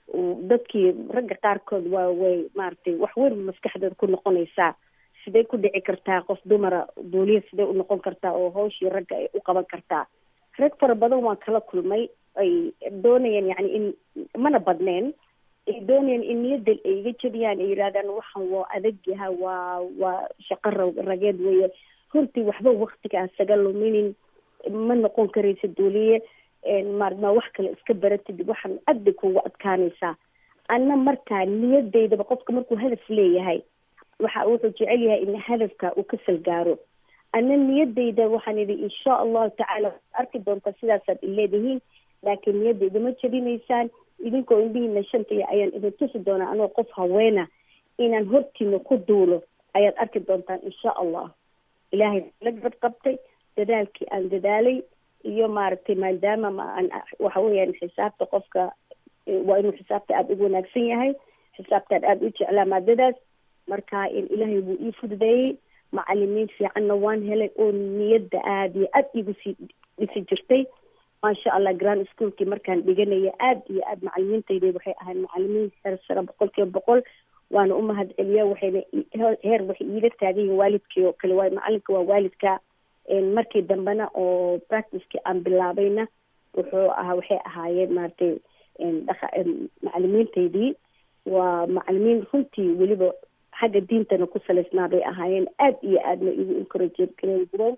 dadkii ragga qaarkood waa way maaragtay wax weyn maskaxdooda ku noqonaysaa sidee ku dhici kartaa qof dumara booliya sidee u noqon kartaa oo hawshii ragga ay u qaban kartaa rag fara badan waan kala kulmay ay doonayaan yani in mana badneen ay doonayaan in niyadda ay iga jebiyaan ay yidhahdaan waxan waa adag yaha waa waa shaqo ra rageed weeye runtii waxba waktigaas saga luminin ma noqon karaysa duuliye maarma wax kale iska baratid waxaan aad bay kugu adkaanaysaa anna markaa niyadeydaba qofka markuu hadaf leeyahay waxa wuxuu jecel yahay in hadafka uu ka salgaaro anna niyadeyda waxaan idhi insha allahu tacaala arki doontaa sidaasaad ileedihiin laakiin niyadeyda ma jabinaysaan idinkoo indhihiina shantaya ayaan idin tusi doonaa anoo qof haweena inaan hortiina ku duulo ayaad arki doontaan insha allah ilaahay la gabad qabtay dadaalkii aan dadaalay iyo maaragtay maadaama maan waxa weeyaan xisaabta qofka waa inuu xisaabta aada ugu wanaagsan yahay xisaabtaan aada u jeclaa maadadaas marka in ilaahay wuu ii fududeeyey macalimiin fiicanna waan helay oo niyadda aada iyo aada igu sii dhisi jirtay maasha allah grand schoolkii markaan dhiganaya aada iyo aada macalimiintayda waxay ahayd macalimiin heer sare boqol kiiba boqol waana u mahad celiya waxayna heer waxay iila taagan yihin waalidkii oo kale waayo macalinka waa waalidka markii dambena oo practicekii aan bilaabayna wuxuu ahaa waxay ahaayeen maaragtay dhaqa macalimiintaydii waa macalimiin runtii weliba xagga diintana ku salaysnaa bay ahaayeen aada iyo aadna igu encourage gareyn jireen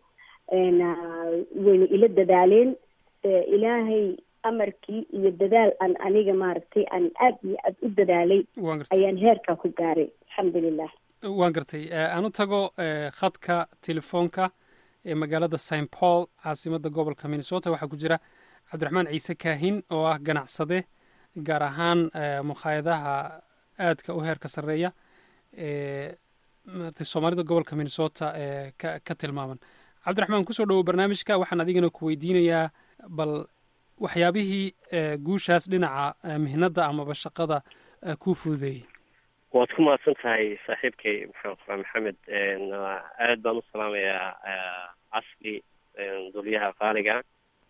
wayna ila dadaaleen ilaahay amarkii iyo dadaal aan aniga maaragtay aan aada iyo aada u dadaalay ayaan heerkaa ku gaaray alxamdulilah waan gartay aan u tago khadka telefoonka ee magaalada st paul caasimadda gobolka minnesota waxaa ku jira cabdiraxmaan ciise kaahin oo ah ganacsade gaar ahaan mukhaayadaha aadka u heerka sarreeya ee maratay soomaalida gobolka minnesota ee ka ka tilmaaman cabdiraxmaan kusoo dhowow barnaamijka waxaan adigana ku weydiinayaa bal waxyaabihii guushaas dhinaca mihnadda amaba shaqada kuu fududeeyey waad ku mahadsan tahay saaxiibkay maxaan qoraa maxamed aad baan u salaamayaa casli duliyaha qaaliga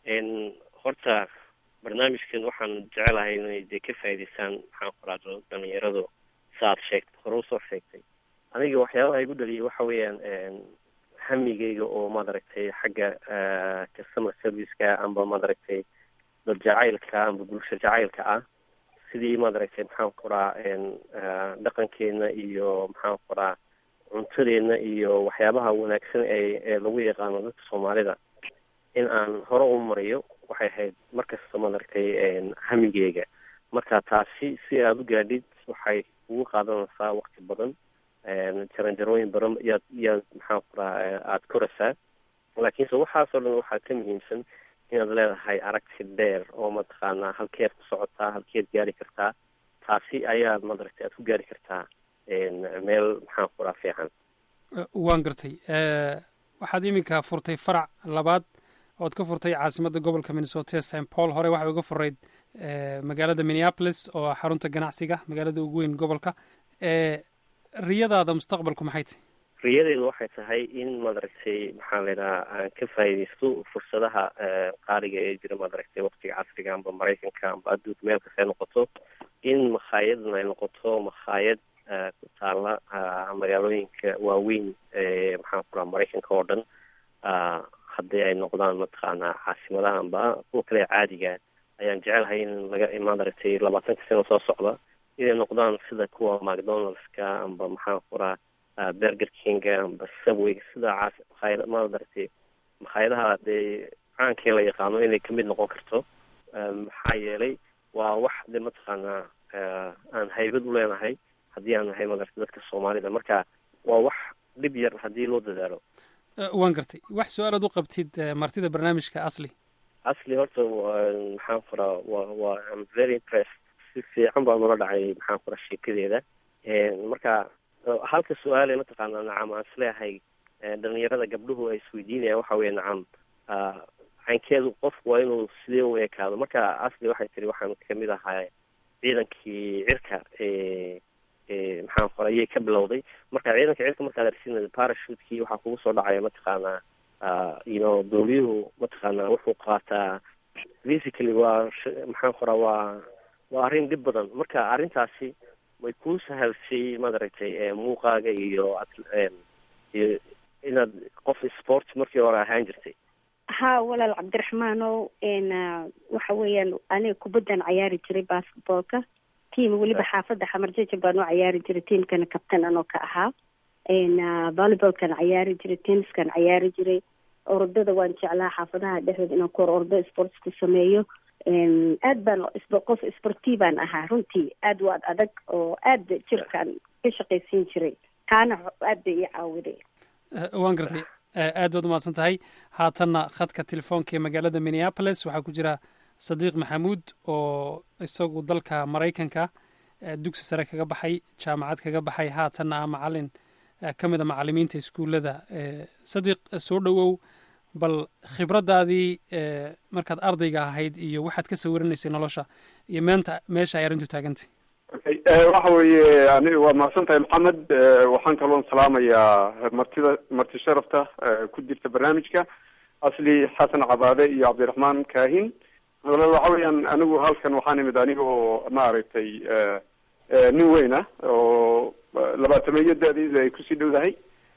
horta barnaamijkan waxaan jecelahay inay dee ka faa'idaystaan maxaan qoraa dhalinyaradu saaad sheegtay hore usoo sheegtay aniga waxyaabaha igu dhaliyay waxa weeyaan hamigeyga oo maaragtay xagga customer serviceka amba maaragtay dad jacaylka amba bulsho jacaylka ah sidii maaragtay maxaan qoraa dhaqankeena iyo maxaan qoraa cuntadeena iyo waxyaabaha wanaagsan ee ee lagu yaqaano dadka soomaalida in aan hore u mariyo waxay ahayd markasta maaragtay hamigeyga marka taasi si aada u gaadhid waxay kugu qaadanaysaa waqti badan jaranjarooyin badan yaad yaad maxaan ku raha aada koraysaa laakiinse waxaasoo dhan waxaa ka muhiimsan inaad leedahay aragti dheer oo mataqaanaa halkeed ku socotaa halkeed gaari kartaa taasi ayaad madaragtay aad ku gaari kartaa meel maxaan ku raha fiican waan gartay waxaad iminka furtay farac labaad ood ka furtay caasimadda gobolka minnesota st paul hore waxay uga furayd magaalada minneapolis oo ah xarunta ganacsiga magaalada ugu weyn gobolka riyadaada mustaqbalku maxay tahy riyadeedu waxay tahay in madaragtay maxaa la yidhaha aan ka faa'iidaysto fursadaha qaaliga ee jira madaragtay waqtiga casriga amba maraykanka amba adduunka meel kasta ay noqoto in makhaayadna ay noqoto makhaayad ku taala magaalooyinka waaweyn ee maxaan ku raha maraykanka oo dhan haddii ay noqdaan mataqaanaa caasimadaha amba kuwa kale caadiga ayaan jecelahay in laga madaragtay labaatanka sano soo socda inay noqdaan sida kuwa macdonaldska amba maxaan ku raha berger kinga amba subway sida caas makhaayad madaragtay makhaayadaha dee caankii la yaqaano inay kamid noqon karto maxaa yeelay waa wax de mataqaanaa aan haybad u leenahay haddii aan nahay madaragtay dadka soomaalida marka waa wax dhib yar haddii loo dadaalo waan gartay wax su-aalaad u qabtid martida barnaamijka asli asli horta maxaan kuraa wa wa am very impressed si fiican baa nala dhacay maxaan kuraa sheekadeeda marka halka su-aale mataqaanaa nacam aan isleeyahay dhalinyarada gabdhuhu ay isweydiinayaan waxa weeye nacam caynkeedu qofku waa inuu sidee u ekaado marka asli waxay tiri waxaan kamid ahaa ciidankii cirka maxaan kora ayay ka bilowday marka ciidanka cirka markaad arsinaysa parashutkii waxaa kugu soo dhacaya mataqaanaa you know dowliyuhu mataqaanaa wuxuu qaataa physically waa maxaan koraa waa waa arrin dhib badan marka arrintaasi way kuu sahalsay madaragtay muuqaaga iyo iyo inaad qof sport markii hore ahaan jirtay ha walaal cabdiraxmaanow waxa weeyaan aniga kubaddan cayaari jiray basketballka tiam weliba xaafadda xamarjeja baan u cayaari jiray tiamkana kabtan anoo ka ahaa volleybolkan cayaari jiray tenniskan cayaari jiray orodada waan jeclaa xaafadaha dhexdeed inaan ku hor ordo sports ku sameeyo aad baan qof sporti baan ahaa runtii aad waad adag oo aad jirkaan ka shaqaysiin jiray kaana aad bay ii caawiday waan gartay aad baad umahadsan tahay haatanna khadka telefoonka ee magaalada minneapolis waxaa ku jira sadiiq maxamuud oo isagu dalka maraykanka dugsi sare kaga baxay jaamacad kaga baxay haatanna ah macalin ka mid a macalimiinta iskuullada sadiiq soo dhowow bal khibraddaadii markaad ardayga ahayd iyo waxaad ka sawiranaysay nolosha iyo meenta meesha ay arrintu taagantay waxa weeye ani waa mahadsan tahay maxamed waxaan kaloon salaamayaa martida marti sharafta ku jirta barnaamijka asli xasan cabaade iyo cabdiraxmaan kaahin waxa weeyaan anigu halkan waxaan imid anigoo maaragtay nin weyn ah oo labaatameeyo da-deeda ay kusii dhowdahay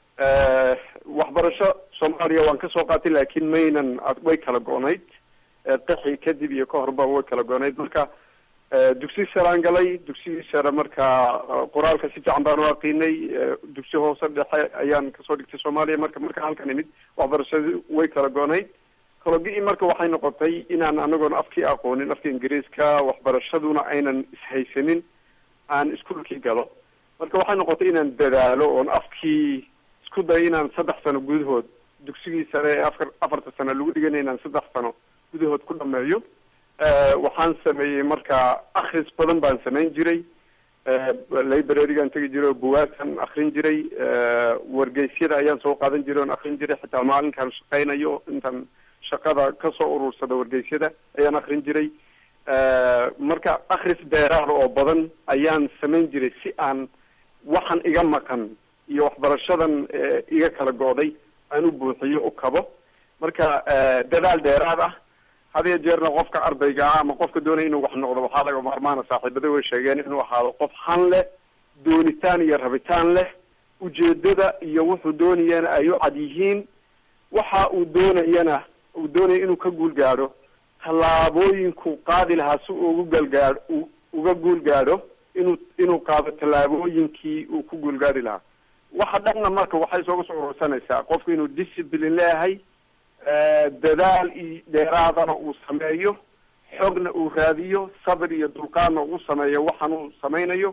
waxbarasho soomaaliya waan kasoo qaatay laakiin maynan way kala go-nayd qixi kadib iyo ka horba way kala go-nayd marka dugsi saraan galay dugsigii sare markaa qoraalka si fiican baan u aqiinay dugsi hoose dhexe ayaan kasoo dhigtay soomaaliya marka marka halkan imid waxbarashadii way kala go-nayd kalogi marka waxay noqotay inaan anagoona afkii aqoonin afka ingiriiska waxbarashaduna aynan ishaysanin aan iskuolkii galo marka waxay noqotay inaan dadaalo oon afkii isku dayo inaan saddex sano gudahood dugsigii sare ee afar afarta sano lagu dhiganay inaan saddex sano gudahood ku dhameeyo waxaan sameeyey marka akris badan baan samayn jiray librarigaan tegi jiray oo buwaagtan akrin jiray wargeysyada ayaan soo qaadan jiray oon akrin jiray xitaa maalinkaan shaqaynayo intaan shaqada kasoo urursada wargeysyada ayaan akrin jiray marka akris dheeraada oo badan ayaan samayn jiray si aan waxan iga maqan iyo waxbarashadan iga kala go-day aan u buuxiyo u kabo marka dadaal dheeraad ah hadiyo jeerna qofka ardayga ah ama qofka doonaya inuu wax noqdo waxaa laga maarmaana saaxiibada way sheegeen inuu ahaado qof han leh doonitaan iyo rabitaan leh ujeedada iyo wuxuu doonayana ay u cad yihiin waxa uu doonayana uu doonaya inuu ka guul gaadho tallaabooyinku qaadi lahaa si uu ugu galgaadho uga guul gaadho inuu inuu qaado tallaabooyinkii uu ku guulgaari lahaa waxa dhanna marka waxay isooga soo urursanaysaa qofku inuu discipline leeyahay dadaal iyo dheeraadana uu sameeyo xogna uu raadiyo sabir iyo dulqaadna uu sameeyo waxan uu samaynayo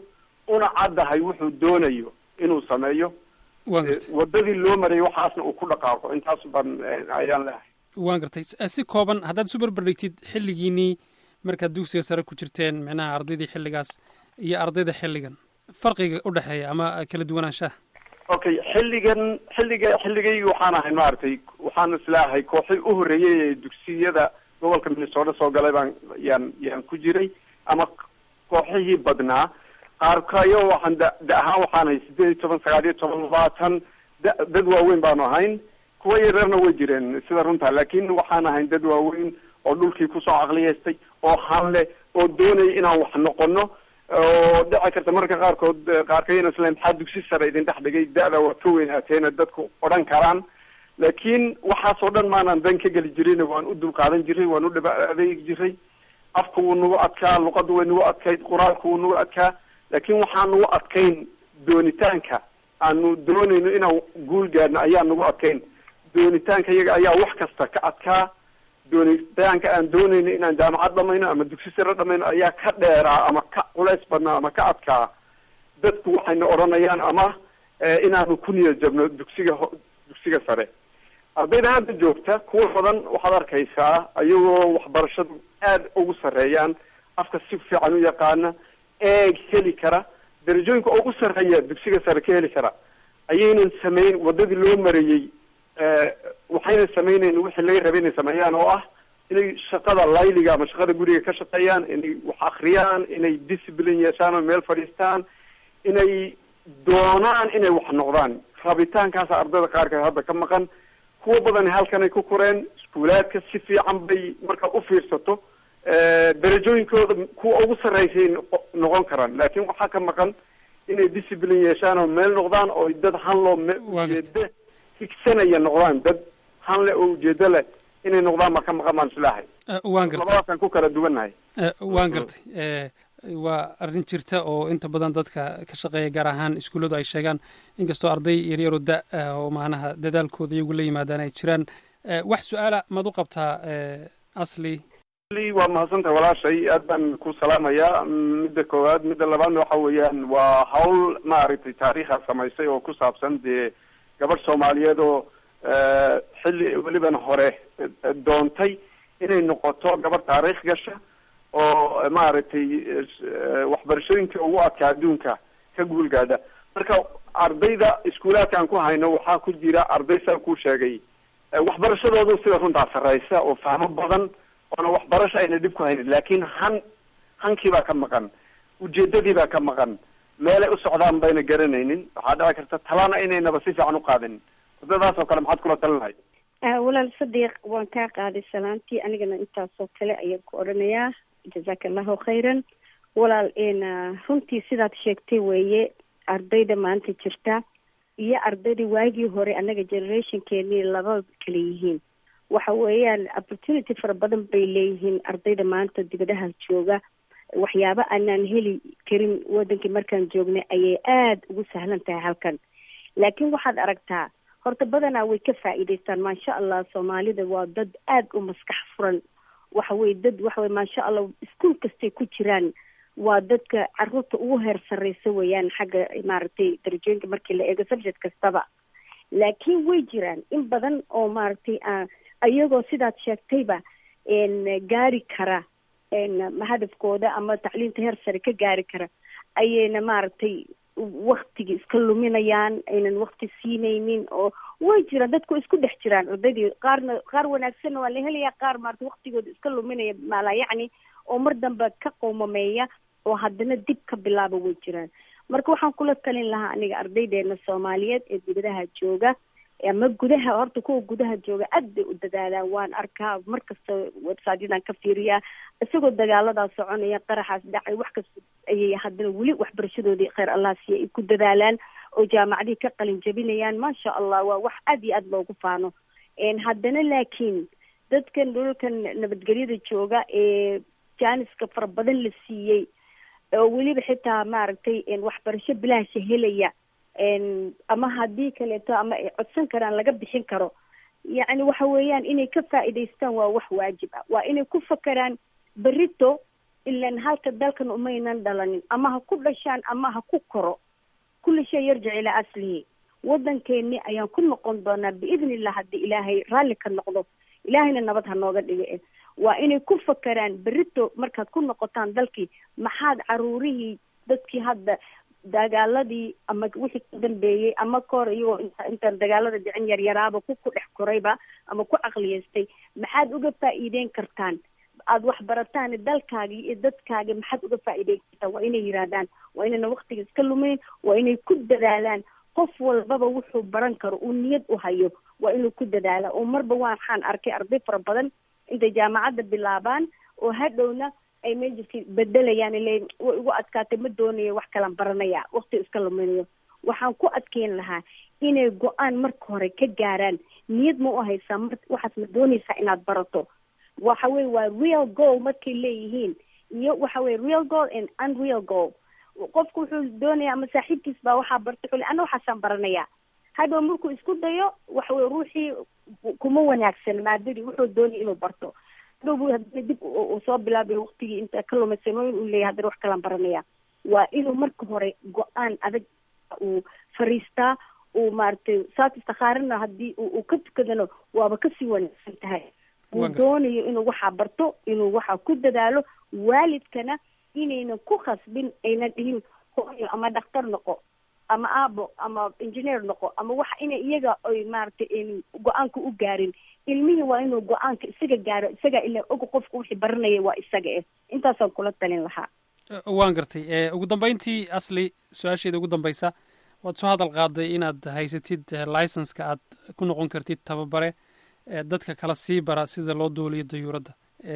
una caddahay wuxuu doonayo inuu sameeyo waan gartay wadadii loo marayay waxaasna uu ku dhaqaaqo intaas baan ayaan leehay waan gartay si kooban haddaad isu barbardhigtid xilligiinii markaad dugsiga sare ku jirteen micnaha ardaydii xilligaas iyo ardayda xilligan farqiga u dhexeeya ama kala duwanaanshaha okay xilligan xilliga xilligaygi waxaan ahay maaragtay waxaan islaahay kooxii u horreeyay ee dugsiyada gobolka minnesota soo galay baan yaan yaan ku jiray ama kooxihii badnaa qaarkayo waxaan da da ahaan waxaan ahay sideed iyo toban sagaal iyo toban labaatan da dad waaweyn baanu ahayn kuwa yareerna way jireen sida runta laakin waxaan ahayn dad waaweyn oo dhulkii kusoo caqliyeystay oo hanle oo doonaya inaan wax noqono oo dhici karta marka qaarkood qaarkayna isla maxaa dugsi sare idin dhex dhigay da-da waa ka weynaateena dadku odhan karaan laakiin waxaas oo dhan maanaan dan ka geli jirin waan u dulqaadan jiray waan u dhaba adeegi jiray afka wuu nagu adkaa luqaddu way nagu adkayd qur-aanku wuu nagu adkaa laakiin waxaan nagu adkayn doonitaanka aanu doonayno inaan guul gaadhno ayaa nagu adkayn doonitaanka iyaga ayaa wax kasta ka adkaa doonitaanka aan doonayno inaan jaamacad dhamayno ama dugsi sare dhamayno ayaa ka dheeraa ama ka culays badnaa ama ka adkaa dadku waxayna odhanayaan ama inaanu ku niyad jabno dugsiga ho dugsiga sare ardayda hadda joogta kuwa badan waxaad arkaysaa ayagoo waxbarashadu aad ugu sarreeyaan afka si fiican u yaqaana eeg heli kara darajooyinka ugu sarreeya dugsiga sare ka heli kara ayaynan sameyn wadadii loo marayey waxayna sameynayn wixii laga rabay inay sameeyaan oo ah inay shaqada layliga ama shaqada guriga ka shaqeeyaan inay wax akriyaan inay discipline yeeshaan oo meel fadhiistaan inay doonaan inay wax noqdaan rabitaankaasa ardayda qaarkeed hadda ka maqan kuwa badan halkanay ku koreen iskuulaadka si fiican bay markaad u fiirsato darajooyinkooda kuwa ugu sarreysay noqon karaan laakiin waxaa ka maqan inay discipline yeeshaan oo meel noqdaan oo dad hanloo ujeeda higsanaya noqdaan dad hanle oo ujeedo leh inay noqdaan ma ka maqan baan islaahay waan gartay labadaasaan ku kala duwannahay waan gartay waa arrin jirta oo inta badan dadka ka shaqeeya gaar ahaan iskuulladu ay sheegaan inkastoo arday yaryaro da oo macnaha dadaalkooda iyagu la yimaadaan ay jiraan wax su-aala maad u qabtaa asli waa mahadsantahay walaashay aad baan ku salaamayaa midda koowaad midda labaadna waxa weeyaan waa hawl maaragtay taariikha samaysay oo ku saabsan dee gabadh soomaaliyeed oo xilli weliban hore doontay inay noqoto gabadh taariikh gasha oo maaragtay waxbarashooyinka ugu adkaa adduunka ka guulgaadha marka ardayda iskuulaadka aan ku hayno waxaa ku jira arday saa ku sheegay waxbarashadoodu sida runtaa sarreysa oo fahmo badan oona waxbarasho ayna dhib ku haynin laakiin han hankii baa ka maqan ujeedadii baa ka maqan meelay u socdaan bayna garanaynin waxaa dhici karta talana inaynaba si fiican u qaadin wadadaas oo kale maxaad kula talin lahayd walaal sadiiq waan kaa qaaday salaantii anigana intaasoo kale ayaan ku odhanayaa jazaaka allahu khayran walaal runtii sidaad sheegtay weeye ardayda maanta jirta iyo ardayda waagii hore annaga generationkeenii laba kala yihiin waxa weeyaan opportunity fara badan bay leeyihiin ardayda maanta dibadaha jooga waxyaaba aanaan heli karin wadankii markaan joognay ayay aada ugu sahlan tahay halkan laakiin waxaad aragtaa horta badanaa way ka faa'iidaystaan maasha allah soomaalida waa dad aada u maskax furan waxa weye dad waxa weye maasha allah iskuol kastay ku jiraan waa dadka caruurta ugu heer sarreysa weeyaan xagga maaragtay darajooyinka markii la eego subject kastaba laakiin way jiraan in badan oo maaragtay iyagoo sidaad sheegtayba gaari kara hadafkooda ama tacliinta heer sare ka gaari kara ayayna maaragtay waktiga iska luminayaan aynan wakti siinaynin oo way jiraan dadku isku dhex jiraan ardaydii qaarna qaar wanaagsanna waa la helayaa qaar maarata waktigooda iska luminaya maalaa yacni oo mar dambe ka qowmameeya oo haddana dib ka bilaaba way jiraan marka waxaan kula talin lahaa aniga ardaydeena soomaaliyeed ee dibadaha jooga ama gudaha horta kuwa gudaha jooga aad bay u dadaalaan waan arkaa markasta websityadan ka fiiriyaa isagoo dagaaladaa soconaya qaraxaas dhacay wax kasta ayay haddana weli waxbarashadoodii kheyr allah siiya ay ku dadaalaan oo jaamacadihii ka qalin jabinayaan maasha allah waa wax aad iyo aad loogu faano haddana laakiin dadkan dhulkan nabadgelyada jooga ee jaaniska fara badan la siiyey oo weliba xitaa maaragtay waxbarasho bilaasha helaya ama haddii kaleeto ama ay codsan karaan laga bixin karo yacni waxa weeyaan inay ka faa'iidaystaan waa wax waajib ah waa inay ku fakeraan berito ilan halka dalkan umaynan dhalanin ama ha ku dhashaan ama ha ku koro kulli shay yarjic ilaa aslihi waddankeeni ayaan ku noqon doonaa biidni illah haddii ilaahay raalli ka noqdo ilaahayna nabad ha nooga dhiga waa inay ku fakeraan berito markaad ku noqotaan dalkii maxaad caruurihii dadkii hadda dagaaladii ama wixii ka dambeeyey ama kahor iyagoo inta intaan dagaalada dhicin yaryaraaba ku ku dhex korayba ama ku caqliyeystay maxaad uga faa'iideyn kartaan aada wax barataan dalkaagii iyo dadkaagi maxaad uga faa'iideyn kartaan waa inay yidhaahdaan waa inayna waktiga iska lumayn waa inay ku dadaalaan qof walbaba wuxuu baran karo uu niyad u hayo waa inuu ku dadaala oo marba waxaan arkay arday fara badan intay jaamacadda bilaabaan oo hadhowna ay majirkii bedelayaan ile way igu adkaatay ma doonayo wax kalan baranaya wakti iska luminayo waxaan ku adkeyn lahaa inay go-aan marka hore ka gaaraan niyad ma u haysaa mar waxaas ma doonaysaa inaad barato waxa weye waa real goal markay leeyihiin iyo waxa weye real goal and unreal goal qofku wuxuu doonaya ama saaxiibkiis baa waxaa bartay xuli ana waxaasaan baranaya hadhow markuu isku dayo waxa weye ruuxii kuma wanaagsan maadadii wuxuu doonaya inuu barto hadhow bu hadana dib uu soo bilaabay waktigii inta ka lumaysan uu leeyahay haddana wax kalaan baranaya waa inuu marka hore go-aan adag uu fariistaa uu maaragtay saas istikhaarina haddii uu ka tukadano waaba kasii wanaagsan tahay uu doonayo inuu waxaa barto inuu waxaa ku dadaalo waalidkana inaynan ku khasbin aynan dhihin hooyo ama dhakhtar noqo ama aabo ama engineer noqo ama waxa ina iyaga ay maaragtay go-aanka u gaarin ilmihii waa inuu go-aanka isaga gaaro isaga ila og qofka wixii baranaya waa isaga eh intaasaan kula talin lahaa waan gartay ugu dambeyntii asli su-aasheeda ugu dambeysa waad soo hadal qaaday inaad haysatid licenska aad ku noqon kartid tababare dadka kala sii bara sida loo duuliyo dayuuradda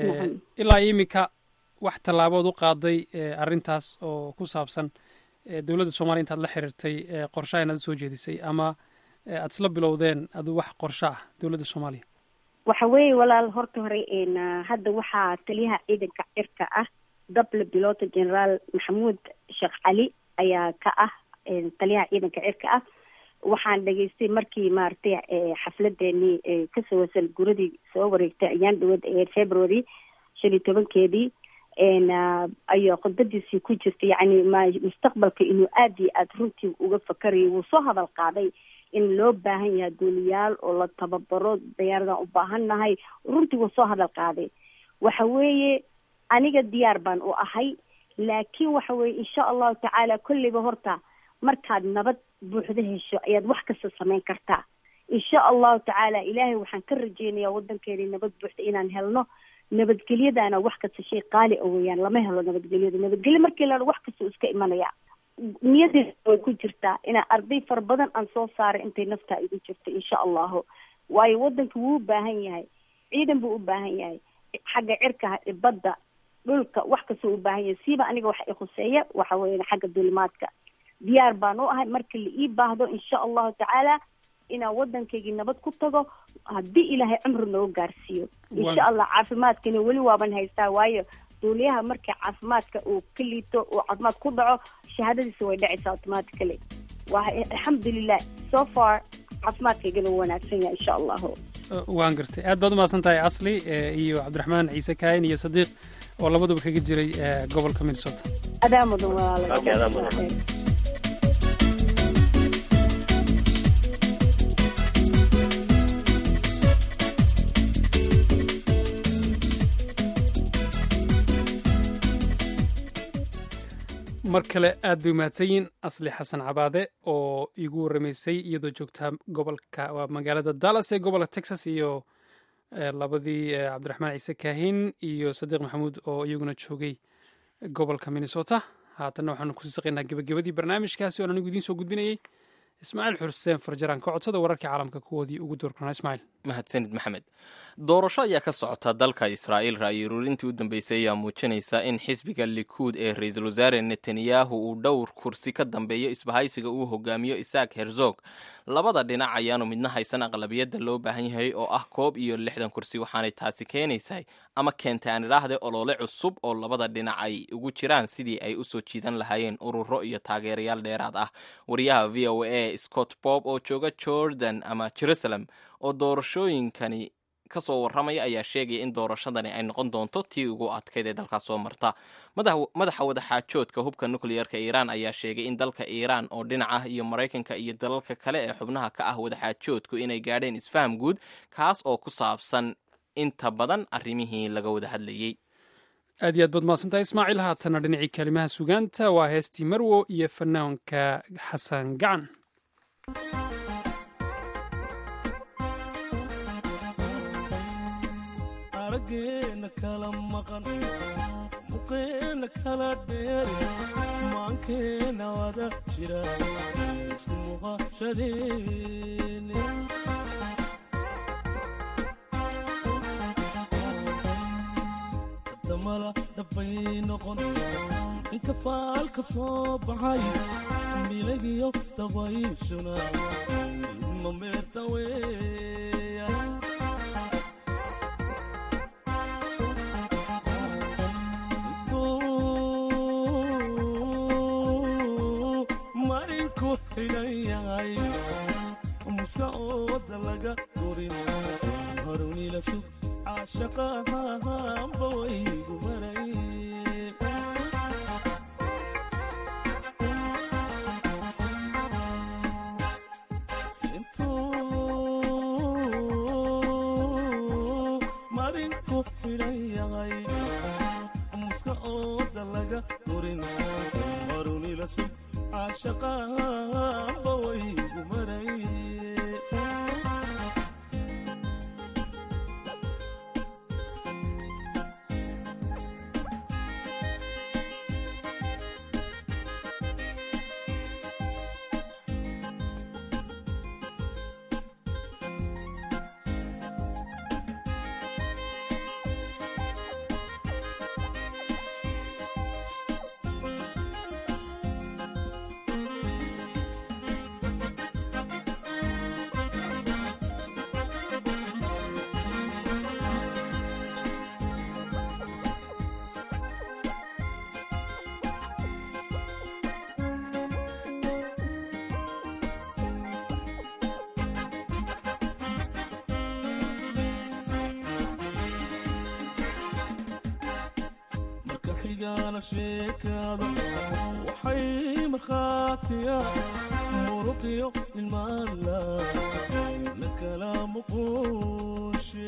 ilaa iminka wax tallaabood u qaaday arrintaas oo ku saabsan dowladda soomaliya intaad la xiriirtay qorshaha inaad usoo jeedisay ama aad isla bilowdeen adu wax qorsho ah dowladda soomaaliya waxa weeye walaal horta hore hadda waxaa taliyaha ciidanka cirka ah dable piloto generaal maxamuud sheekh cali ayaa ka ah taliyaha ciidanka cirka ah waxaan dhegaystay markii maaragtay xafladeenii kasoo wasal guradii soo wareegtay ayaan dhawad ee february shan iyo tobankeedii ayaa khudbadiisii ku jirta yacni ma mustaqbalka inuu aada iyo aada runtii uga fakarayo wuu soo hadal qaaday in loo baahan yahay duuliyaal oo la tababaro dayaaradaan u baahan nahay runtii wuu soo hadal qaaday waxa weeye aniga diyaar baan u ahay laakiin waxa weeye insha allahu tacaala kolleyba horta markaad nabad buuxda hesho ayaad wax kasta samayn kartaa insha allahu tacaala ilaahay waxaan ka rajeynayaa waddankeeni nabad buuxda inaan helno nabadgelyadaana wax kasta shay qaali a weeyaan lama helo nabadgelyada nabadgelyo markii la wax kasta iska imanaya niyadeeda way ku jirtaa inaa arday fara badan aan soo saaray intay naftaa igu jirta insha allahu waayo waddanka wuu u baahan yahay ciidan buu u baahan yahay xagga cirka badda dhulka wax kasta u baahan yahay siiba aniga waxa ikhuseeya waxa weeye xagga dulimaadka diyaar baan u ahay marka la ii baahdo insha allahu tacaala inaan waddankaygii nabad ku tago haddii ilaahay cumri nooga gaarsiiyo insha allah caafimaadkana weli waaban haystaa waayo duuliyaha marka caafimaadka uu ka liito uu caafimaad ku dhaco shahaadadiisa way dhacaysaa automatically waa alxamdulilah so far caafimaadkaygana wuu wanaagsan yahay insha allahu waan gartay aad baad umahadsan tahay asli iyo cabdiraxmaan ciise kaayin iyo sadiiq oo labaduba kaga jiray gobolka minnesota adaa mudan walaala mar kale aad bay umahadsanyiin asli xasan cabaade oo iigu warramaysay iyadoo joogtaa gobolka waa magaalada dallas ee gobolka texas iyo labadii cabdiraxmaan ciise kaahin iyo sadiiq maxamuud oo iyaguna joogay gobolka minnesota haatanna waxaanu kusii saqaynaa gebagabadii barnaamijkaasi oon anigu idiin soo gudbinayay ismaaciil xuseen farjaraan ka codsada wararkii caalamka kuwoodii ugu doorkanaa ismaaciil mahadsanid maxamed doorasho ayaa ka socota dalka israa'iil ra'yi ururintii u dambeysay ayaa muujinaysa in xisbiga likuud ee ra-iisul wasaare netanyahu uu dhowr kursi ka dambeeyo isbahaysiga uu hogaamiyo isaak herzog labada dhinac ayaanu midna haysan aqlabiyadda loo baahan yahay oo ah koob iyo lixdan kursi waxaanay taasi keenaysay ama keentay aan idhaahde olole cusub oo labada dhinac ay ugu jiraan sidii ay usoo jiidan lahaayeen ururo iyo taageerayaal dheeraad ah wariyaha v o a scott bob oo jooga jordan ama jerusalem oo doorashooyinkani ka soo warramaya ayaa sheegaya in doorashadani ay noqon doonto tii ugu adkayd ee dalkaas soo marta madaxa wadaxaajoodka hubka nukliyeerka iiraan ayaa sheegay in dalka iiraan oo dhinac ah iyo maraykanka iyo dalalka kale ee xubnaha ka ah wadaxaajoodku inay gaadheen isfaham guud kaas oo ku saabsan inta badan arrimihii laga wada hadlayey aad iyo aad baad mahadsantahay ismaaciil haatana dhinacii kalimaha sugaanta waa heestii marwo iyo fanaanka xasan gacan arageena kala maqan muqeena kala dheeri maankeena wada jira isku muuqashadeeni damala dhabbay noqon inka faalka soo baxay milagiyo dabayshuna idma meerta weeya marinku xidhan yahay muska ooda laga gurin harunila sug caashaqahanba waygu maray intuu marinku xidhan yahay muska ooda laga gurin harunila sug caashaqahanba waygu maray marka xigana sheekada waxay markhaatiya muruqiyo ilmaala la kala muquushe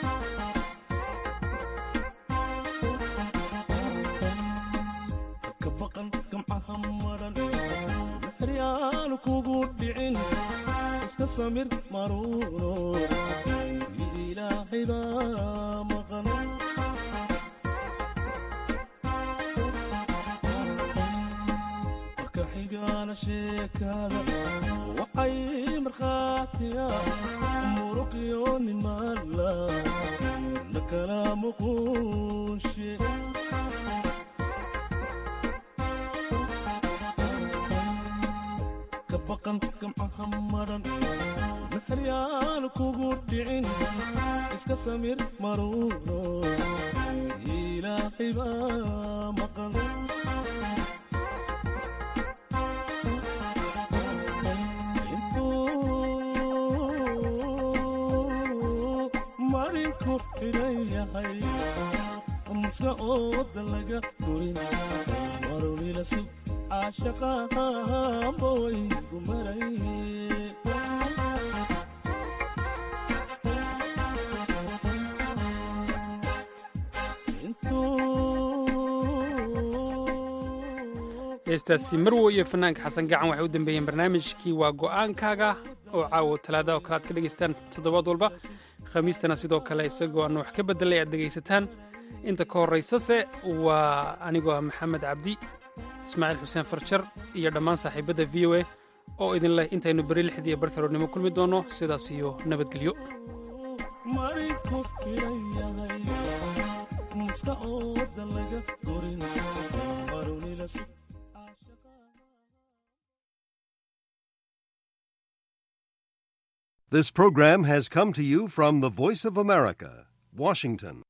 ka baqan gamcaha maran maxryaanu kugu dhicin iska samir maruuno ilaahay baa maqan marka xigana sheekada waxay markhaatiya muruqiyo nimaala la kala muquushe ka baqan gamcaha maran maxryaanu kugu dhicin iska samir maruuno ilaahay baa maqan intuu marinku xidhan yahay muska ooda laga gurin marunila sug caashaqahanba waygu maray heestaasi marwo iyo fanaanka xasan gacan waxay u dambeeyeen barnaamijkii waa go'aankaaga oo caawo talaada oo kale aad ka dhegaystaan toddobaad walba khamiistana sidoo kale isagoo aan wax ka bedelay aad dhegaysataan inta ka horraysase waa anigoo ah maxamed cabdi ismaaciil xuseen farjar iyo dhammaan saaxiibadda v o a oo idin leh intaynu beri lixdii iyo barhkaroodnimo kulmi doonno sidaas iyo nabadgelyo marinku xidhan yahay muska ooda laga gurin marunila sug This program has come to you from the Voice of America, Washington.